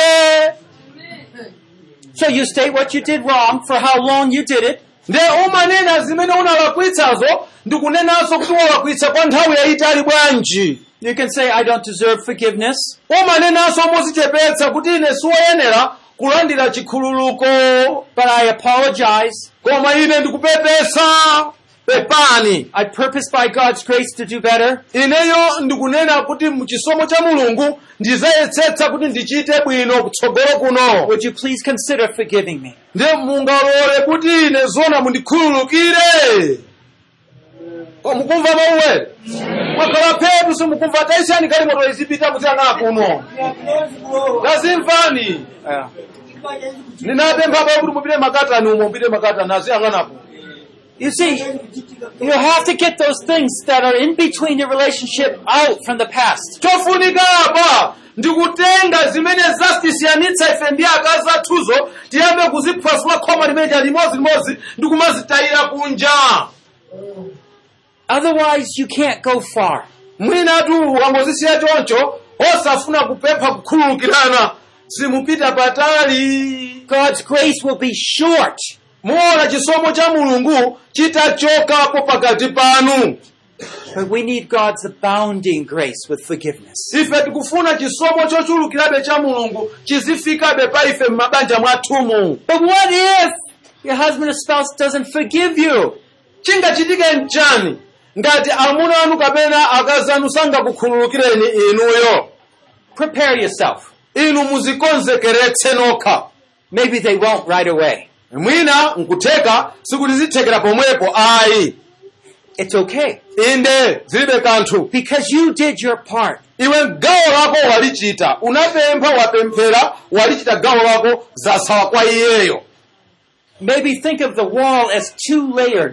So you state what you did wrong, for how long you did it, ndiye umanena zimene unalakwitsazo ndikunenanso kuti walakwitsa kwa nthawi yayitali bwanji you can say, I don't deserve forgiveness. umanenanso mozichepetsa kuti ine siwoyenera kulandira chikhululuko But I apologize. koma ine ndikupepesa pepani I purpose by God's grace to do better. ineyo ndikunena kuti muchisomo cha mulungu ndizayesetsa kuti ndichite bwino kutsogolo kuno Would you please consider forgiving me? ndiye mungalole kuti ine zona mundikhululukire Ko mukumva mauwere mwakhala phetu simukumva taisani kali moto izipita kutiyana kuno lazimvani Yeah. ninapempha pa kuti mupite makatani umo mupite makatani aziyang'anapo You see, you have to get those things that are in between your relationship out from the past. chofunika apa ndikutenga zimene zasitisiyanitsa ife ndi akazi athuzo tiyambe kuziphwasula khoma limene limodzi ndikumazitayira kunja Otherwise, you can't go far. mwinatu wangozisiya choncho osafuna kupempha kukhululukirana simupita patali God's grace will be short. muona chisomo cha mulungu chitachokapo pakati panu But we need God's abounding grace with forgiveness. ife tikufuna chisomo chochulukirabe cha mulungu chizifikabe pa ife m'mabanja mwathumu But what if your husband or spouse doesn't forgive you? chingachitike mchani ngati amuna anu kapena akazi anu sangakukhululukireni inuyo Prepare yourself. inu muzikonzekeretse nokha Maybe they won't right away. mwina nkutheka sikuti zithekera pomwepo ayi It's okay. inde zilibe kanthu Because you did your part. iwe gawo lako walichita unapempha wapemphera walichita gawo lako zasawa kwa iyeyo Maybe think of the wall as two layered.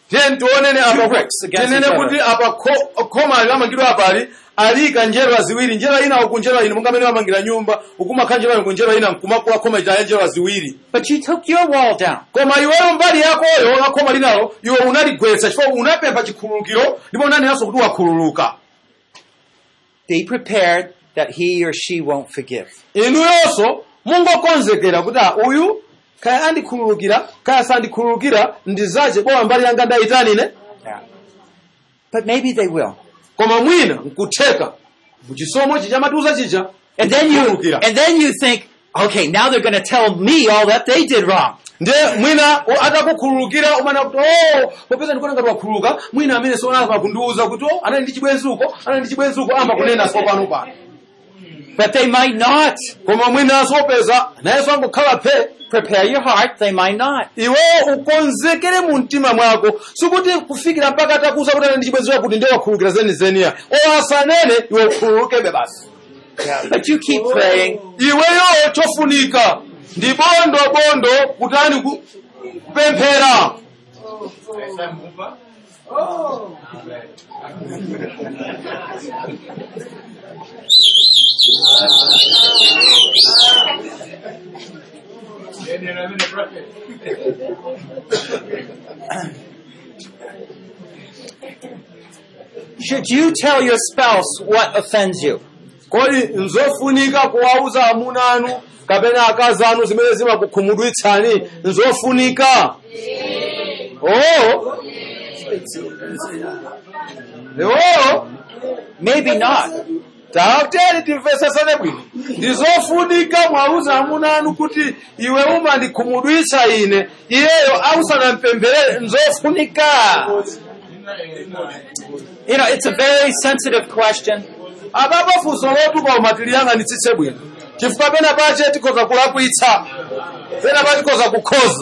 tiye tionene Two apa bricks against tinene each other. kuti apa kho- khoma lamangidwa apali alika njerwa ziwiri njerwa ina uku njerwa ina monga amene amangira nyumba ukumakha njerwa ina ku njerwa ina nkumakula khoma ita njerwa ziwiri But you took your wall down. koma iweyo mbali yakoyo la khoma linalo iwe unaligwetsa chifukwa unapempha chikhululukiro ndipo unanenaso kuti wakhululuka Be prepared that he or she won't forgive. inuyonso mungokonzekera kuti ah, uyu kaya andikhululukira kaya sandikhululukira ndizache bowa mbali yanga ndayitanine But maybe they will. koma mwina nkutheka muchisomo chichamatiuza chija And then you, kukhululukira. and then you think, okay, now they're going to tell me all that they did wrong. nde mwina o- atakukhululukira umana kuti o popeza ndikuona ngati wakhululuka mwina amene sionapa kundiuza kuti o anali ndi chibwenzuko anali ndi chibwenzuko amba kunena so pano pano But they might not. koma mwinanso opeza nayenso angokhala phe Prepare your heart, they might not. iwe ukonzekere mu mtima mwako sikuti kufikira mpaka atakuuza kuti anali ndi chibwenzuko kuti ndiye wakhululukira zenizeniya o asanene iwe ukhululukebe basi But you keep praying. iweyo chofunika ndi bondo bondo kutani ku- kupemphera Should you tell your spouse what offends you? kodi nzofunika kuwauza amuna anu kapena akazi anu zimene zimakukhumudwitsani nzofunika oh oh Maybe not. tauteri timvesesane bwino ndizofunika mwauza amuna anu kuti iwe umandikhumudwitsa ine iyeyo ausanampempherere nzofunika You know, it's a very sensitive question. apapo funso lotupa umatiliyang'anitsitse bwino chifukwa pena pache tikhoza kulakwitsa pena pa tikhoza kukhoza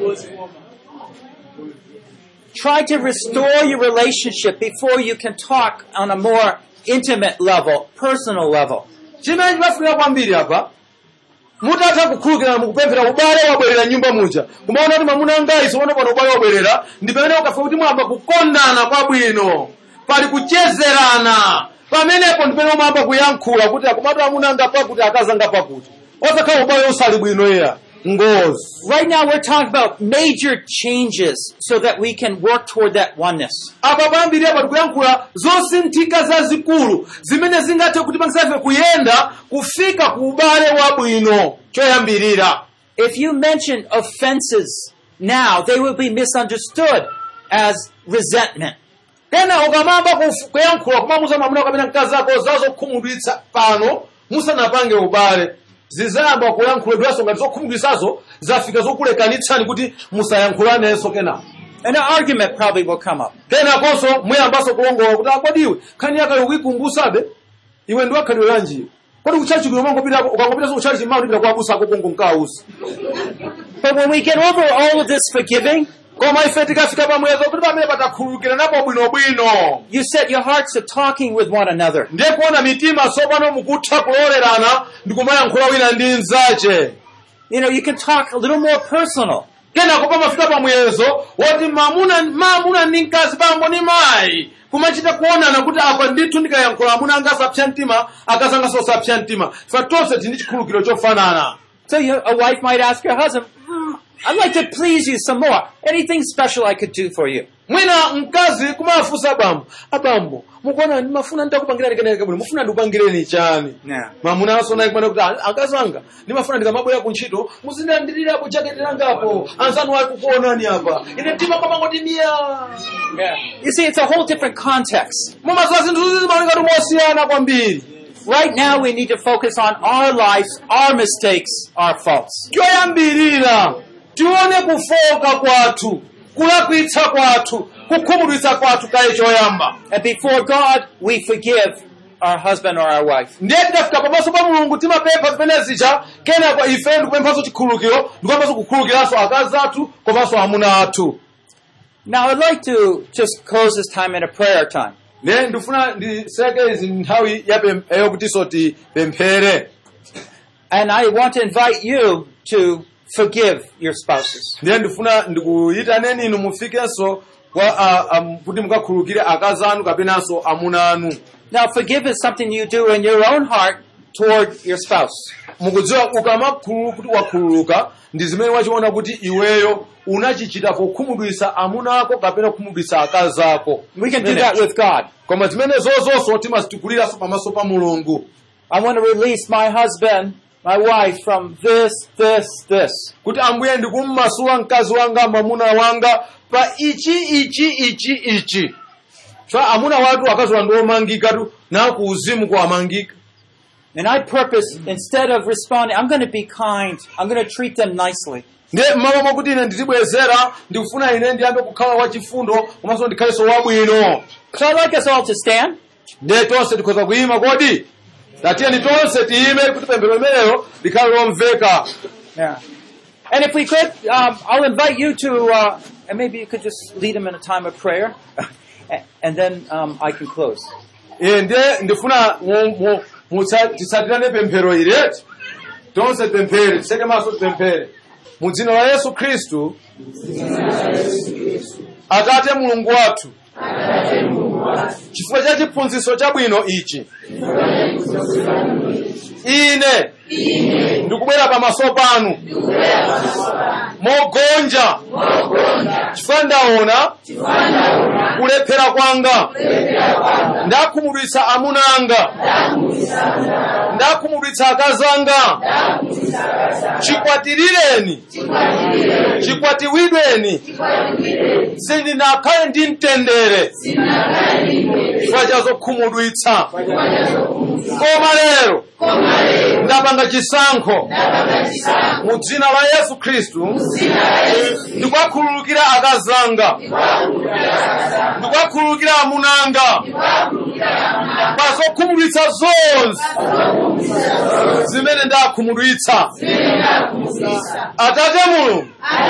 Try to restore your relationship before you can talk on a more intimate level, personal level. chimene chimafunika kwambiri apa mutatha kukhululukirana mukupemphera ubale wabwerera nyumba muja kumaona kuti mwamuna ngayi soona pano ubale wabwerera ndi pamene ukafika kuti mwamba kukondana kwabwino pali kuchezerana pamenepo ndi pamene umayamba kuyankhula kuti akomatu amuna anga pakuti akazi anga pakuti osakhala ubale usali bwino iya ngozi Right now we're talking about major changes so that we can work toward that oneness. apa pambiri apa tikuyankhula zosinthika zazikulu zimene zingathe kuti pangisafe kuyenda kufika ku ubale wabwino choyambirira If you mention offenses now, they will be misunderstood as resentment. kena ukamamba kuf- kuyankhula kumamuza mwamuna kapena mkazi ako zazokhumudwitsa pano musanapange ubale zizayamba kuyankhulidwanso ngati zokhumudwitsazo zafika zokulekanitsani kuti musayankhulanenso kenako And an argument probably will come up. kenakonso muyambanso kulongola kuti akodiwe khani yakale ukuyikumbusabe iwe ndi wakhalidwe lanjiyo kodi kuchachi kuyo mangopita ukangopitanso kuchachi mao ndipita kuabusa ako kongo nkausi But when we get over all of this forgiving, koma ife tikafika pamwezo kuti pamene patakhululukira napo bwinobwino you set your hearts to talking with one another. ndiye kuona mitima tsopano mukutha kulolerana ndi kumayankhula wina ndi mnzache You know, you can talk a little more personal. kenako pamafika pamwezo woti mamuna mamuna ndi mkazi bambo ndi mayi kumachita kuonana kuti apa ndithu ndikayankhula amuna anga asapsa mtima akazi anga sosapsa mtima ife tonse tili ndi chikhululukiro chofanana So you, a wife might ask her husband, "Hmm, I'd like to please you some more. Anything special I could do for you? mwina mkazi kumafunsa bambo abambo mukuona ndimafuna nditakupangirani keneke bwino mufuna ndikupangireni chani Yeah. mamuna asona kumana kuti "Ah, akazi anga ndimafuna ndikamabwera kuntchito muzindandirirapo jaketi langapo anzanu ali kukuonani apa ine mtima kwamangoti miya You see, it's a whole different context. mumaziwa zinthu zizi zimaoneka mosiyana kwambiri Right now, we need to focus on our lives, our mistakes, our faults. choyambirira tione kufoka kwathu kulakwitsa kwathu kukhumudwitsa kwathu kaye choyamba And before God, we forgive our husband or our wife. ndiye tikafika pamaso pa mulungu timapempha zimene zija kenako ife ndikupemphanso chikhululukiro ndikuyambanso kukhululukiranso akazi athu komanso amuna athu Now, I'd like to just close this time in a prayer time. ne ndifuna ndiseke izi nthawi ya pem- yokutinso tipemphere And I want to invite you to forgive your spouses. ndiye ndifuna ndikuyitaneni inu mufikenso kwa a- am- kuti mukakhululukire akazi anu kapenanso amuna anu Now, forgive is something you do in your own heart toward your spouse. mukudziwa ukamakhululu kuti wakhululuka ndi zimene wachiona kuti iweyo unachichita pokhumudwitsa amuna ako kapena kukhumudwitsa akazi ako We can do Zimene- that with God. koma zimene zozonso timazitukuliranso pamaso pa mulungu I want to release my husband, my wife from this, this, this. kuti ambuye ndikummasula mkazi wanga mwamuna wanga pa ichi ichi ichi ichi so amuna watu akazi wanga omangika tu nawo ku uzimu kuwamangika And I purpose, instead of responding, I'm going to be kind. I'm going to treat them nicely. ndiye mmalo mwakuti ine nditibwezera ndikufuna ine ndiyambe kukhala wachifundo komanso ndikhalenso wabwino So I'd like us all to stand. ndiye tonse tikhoza kuyima kodi tatiyeni tonse tiyime kuti pemphero limenelo likhale lomveka Yeah. And if we could, um, I'll invite you to, uh, and maybe you could just lead them in a time of prayer, and then um, I can close. iye ndiye ndifuna mu- mu- mutsa- tisatirane pemphero ileti tonse tipemphere tiseke maso tipemphere mu dzina la yesu khristu atate mulungu wathu chifukwa cha chiphunzitso chabwino ichi ine ndikubwera pamaso panu mogonja chifukwa ndaona kulephera kwanga ndakhumudwitsa amuna anga ndakhumudwitsa akazi anga chikwatirireni chikwatiwidweni sindinakhale ndi mtendere chifukwa cha zokhumudwitsa koma lero ndapanga chisankho mu dzina la yesu khristu ndikwakhululukira akazi anga ndikwakhululukira amuna anga pa zokhumudwitsa zonse zimene ndakhumudwitsa atate mulungu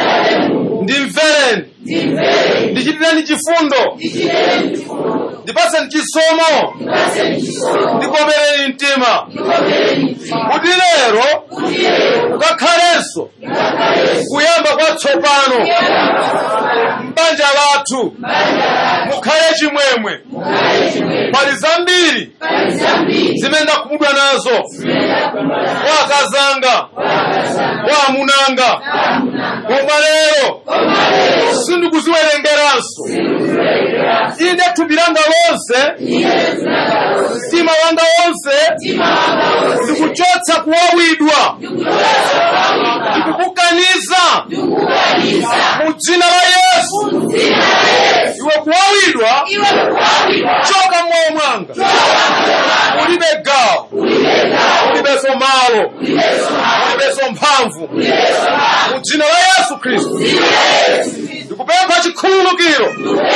ndimvereni ndichitireni chifundo ndipaseni chisomo ndikomereni mtima kuti lero kukakhalenso kuyamba kwatsopano m'banja lathu mukhale chimwemwe pali zambiri zimene ndakhumudwa nazo kwa akazanga kwa amunanga koma lero sindikuziwerengeranso ine thupi langa lonse mtima wanga wonse ndikuchotsa kuwawidwa ndikukukaniza mu dzina la yesu iwe kuwawidwa choka mmoyo mwanga ulibe gawo ulibenso malo ulibenso mphamvu mu dzina la yesu khristu ndikupempha chikhululukiro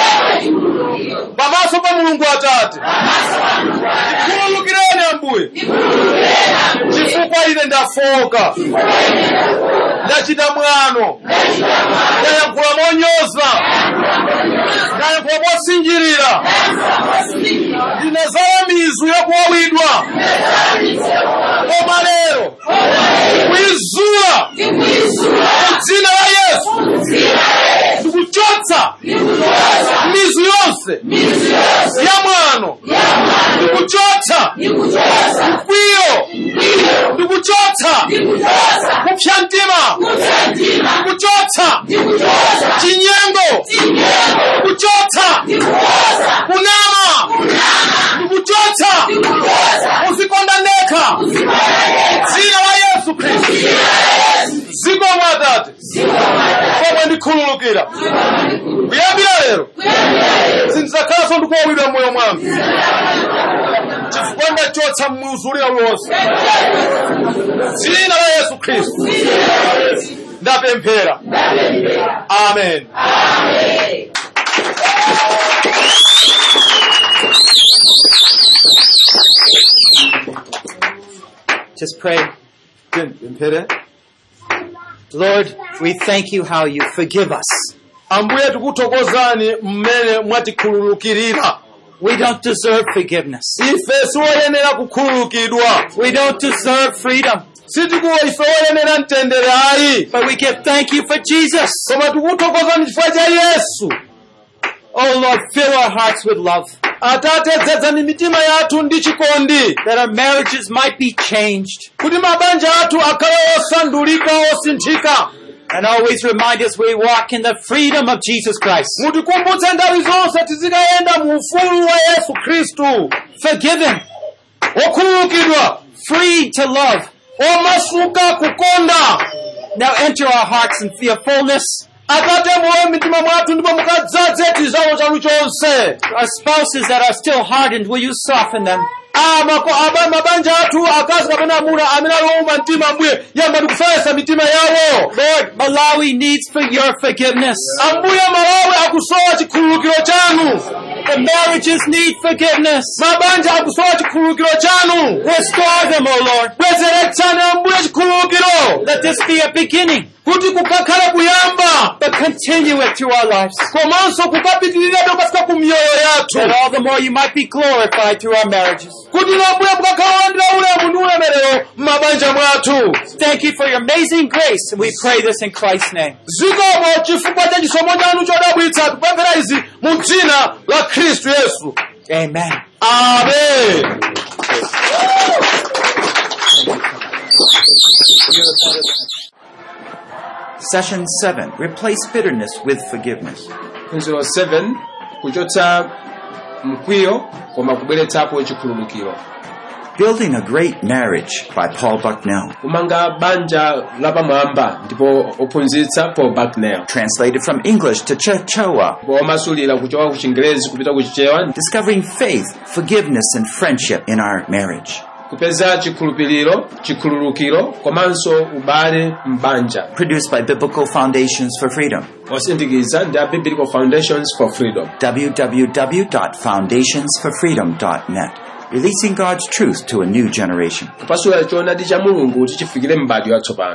pamaso pa mulungu atate ndikhululukireni ambuye chifukwa ine ndafoka ndachita mwano ndayankhula monyoza ndayankhula mosinjirira ndinazala mizu yakuwawidwa koma lero kuizula dzina la yesu ndikuchotsa mizu yonse ya mwano ndikuchotsa mkwiyo ndikuchotsa kupsa mtima ndikuchotsa chinyengo ndikuchotsa kunama ndikuchotsa uzikonda ndekha dzina la yesu khristu ziko mwatate komwe ndikhululukira kuyambira lero sindidzakhalanso ndikuwawidwa mmoyo mwanga chifukwa ndachotsa muuzulira uliwonse dzina la yesu khristu ndapemphera amen Just pray. pemphere Lord, we thank you how you forgive us. ambuye tikuthokozani mmene mwatikhululukirira We don't deserve forgiveness. ife siwoyenera kukhululukidwa We don't deserve freedom. sitikuwa ife woyenera mtendere ayi But we give thank you for Jesus. koma tikuthokozani chifukwa cha yesu Oh Lord, fill our hearts with love, atate dzadzani mitima yathu ndi chikondi that our marriages might be changed, kuti mabanja athu akhale osandulika osinthika and always remind us we walk in the freedom of Jesus Christ. mutikumbutse nthawi zonse tizikayenda mu ufulu wa yesu khristu Forgiven, okhululukidwa free to love. omasuka kukonda Now enter our hearts and feel fullness. atate mulowe mitima mwathu ndipo mukadzaze chizawo chanu chonse Our spouses that are still hardened, will you soften them? Ah, mako- aba- mabanja athu akazi kapena amuna amene aliowuma mtima ambuye yambani kufesa mitima yawo Lord, Malawi needs for your forgiveness. ambuye malawi akusowa chikhululukiro chanu The marriages need forgiveness. mabanja akusowa chikhululukiro chanu Restore them, O Lord. bwezeretsani ambuye chikhululukiro Let this be a beginning, kuti kukakhale kuyamba but continue it through our lives. komanso kukapitirirabe kukafika ku miyoyo That yathu all the more you might be glorified through our marriages. kuti nambuye mukakhala wandira ulemu ndi ulemerero m'mabanja mwathu Thank you for your amazing grace, and we pray this in Christ's name. zikomo chifukwa cha chisomo chanu chodabwitsa tikupemphera izi mu dzina la khristu yesu Amen. amen Session 7. Replace bitterness with forgiveness. phunziro 7 kuchotsa mkwiyo koma kubweretsapo chikhululukiro Building a Great Marriage by Paul Bucknell. kumanga banja lapamwamba ndipo ophunzitsa paul bucknell Translated from English to Chichewa. ndipo omasulira kuchoka ku chingerezi kupita ku chichewa Discovering faith, forgiveness, and friendship in our marriage. kupeza chikhulupiriro chikhululukiro komanso ubale m'banja Produced by Biblical Foundations for Freedom. osindikiza ndi a biblical foundations for freedom www.foundationsforfreedom.net. Releasing God's truth to a new generation. kupasula choonadi cha mulungu kuti chifikire m'bado yatsopano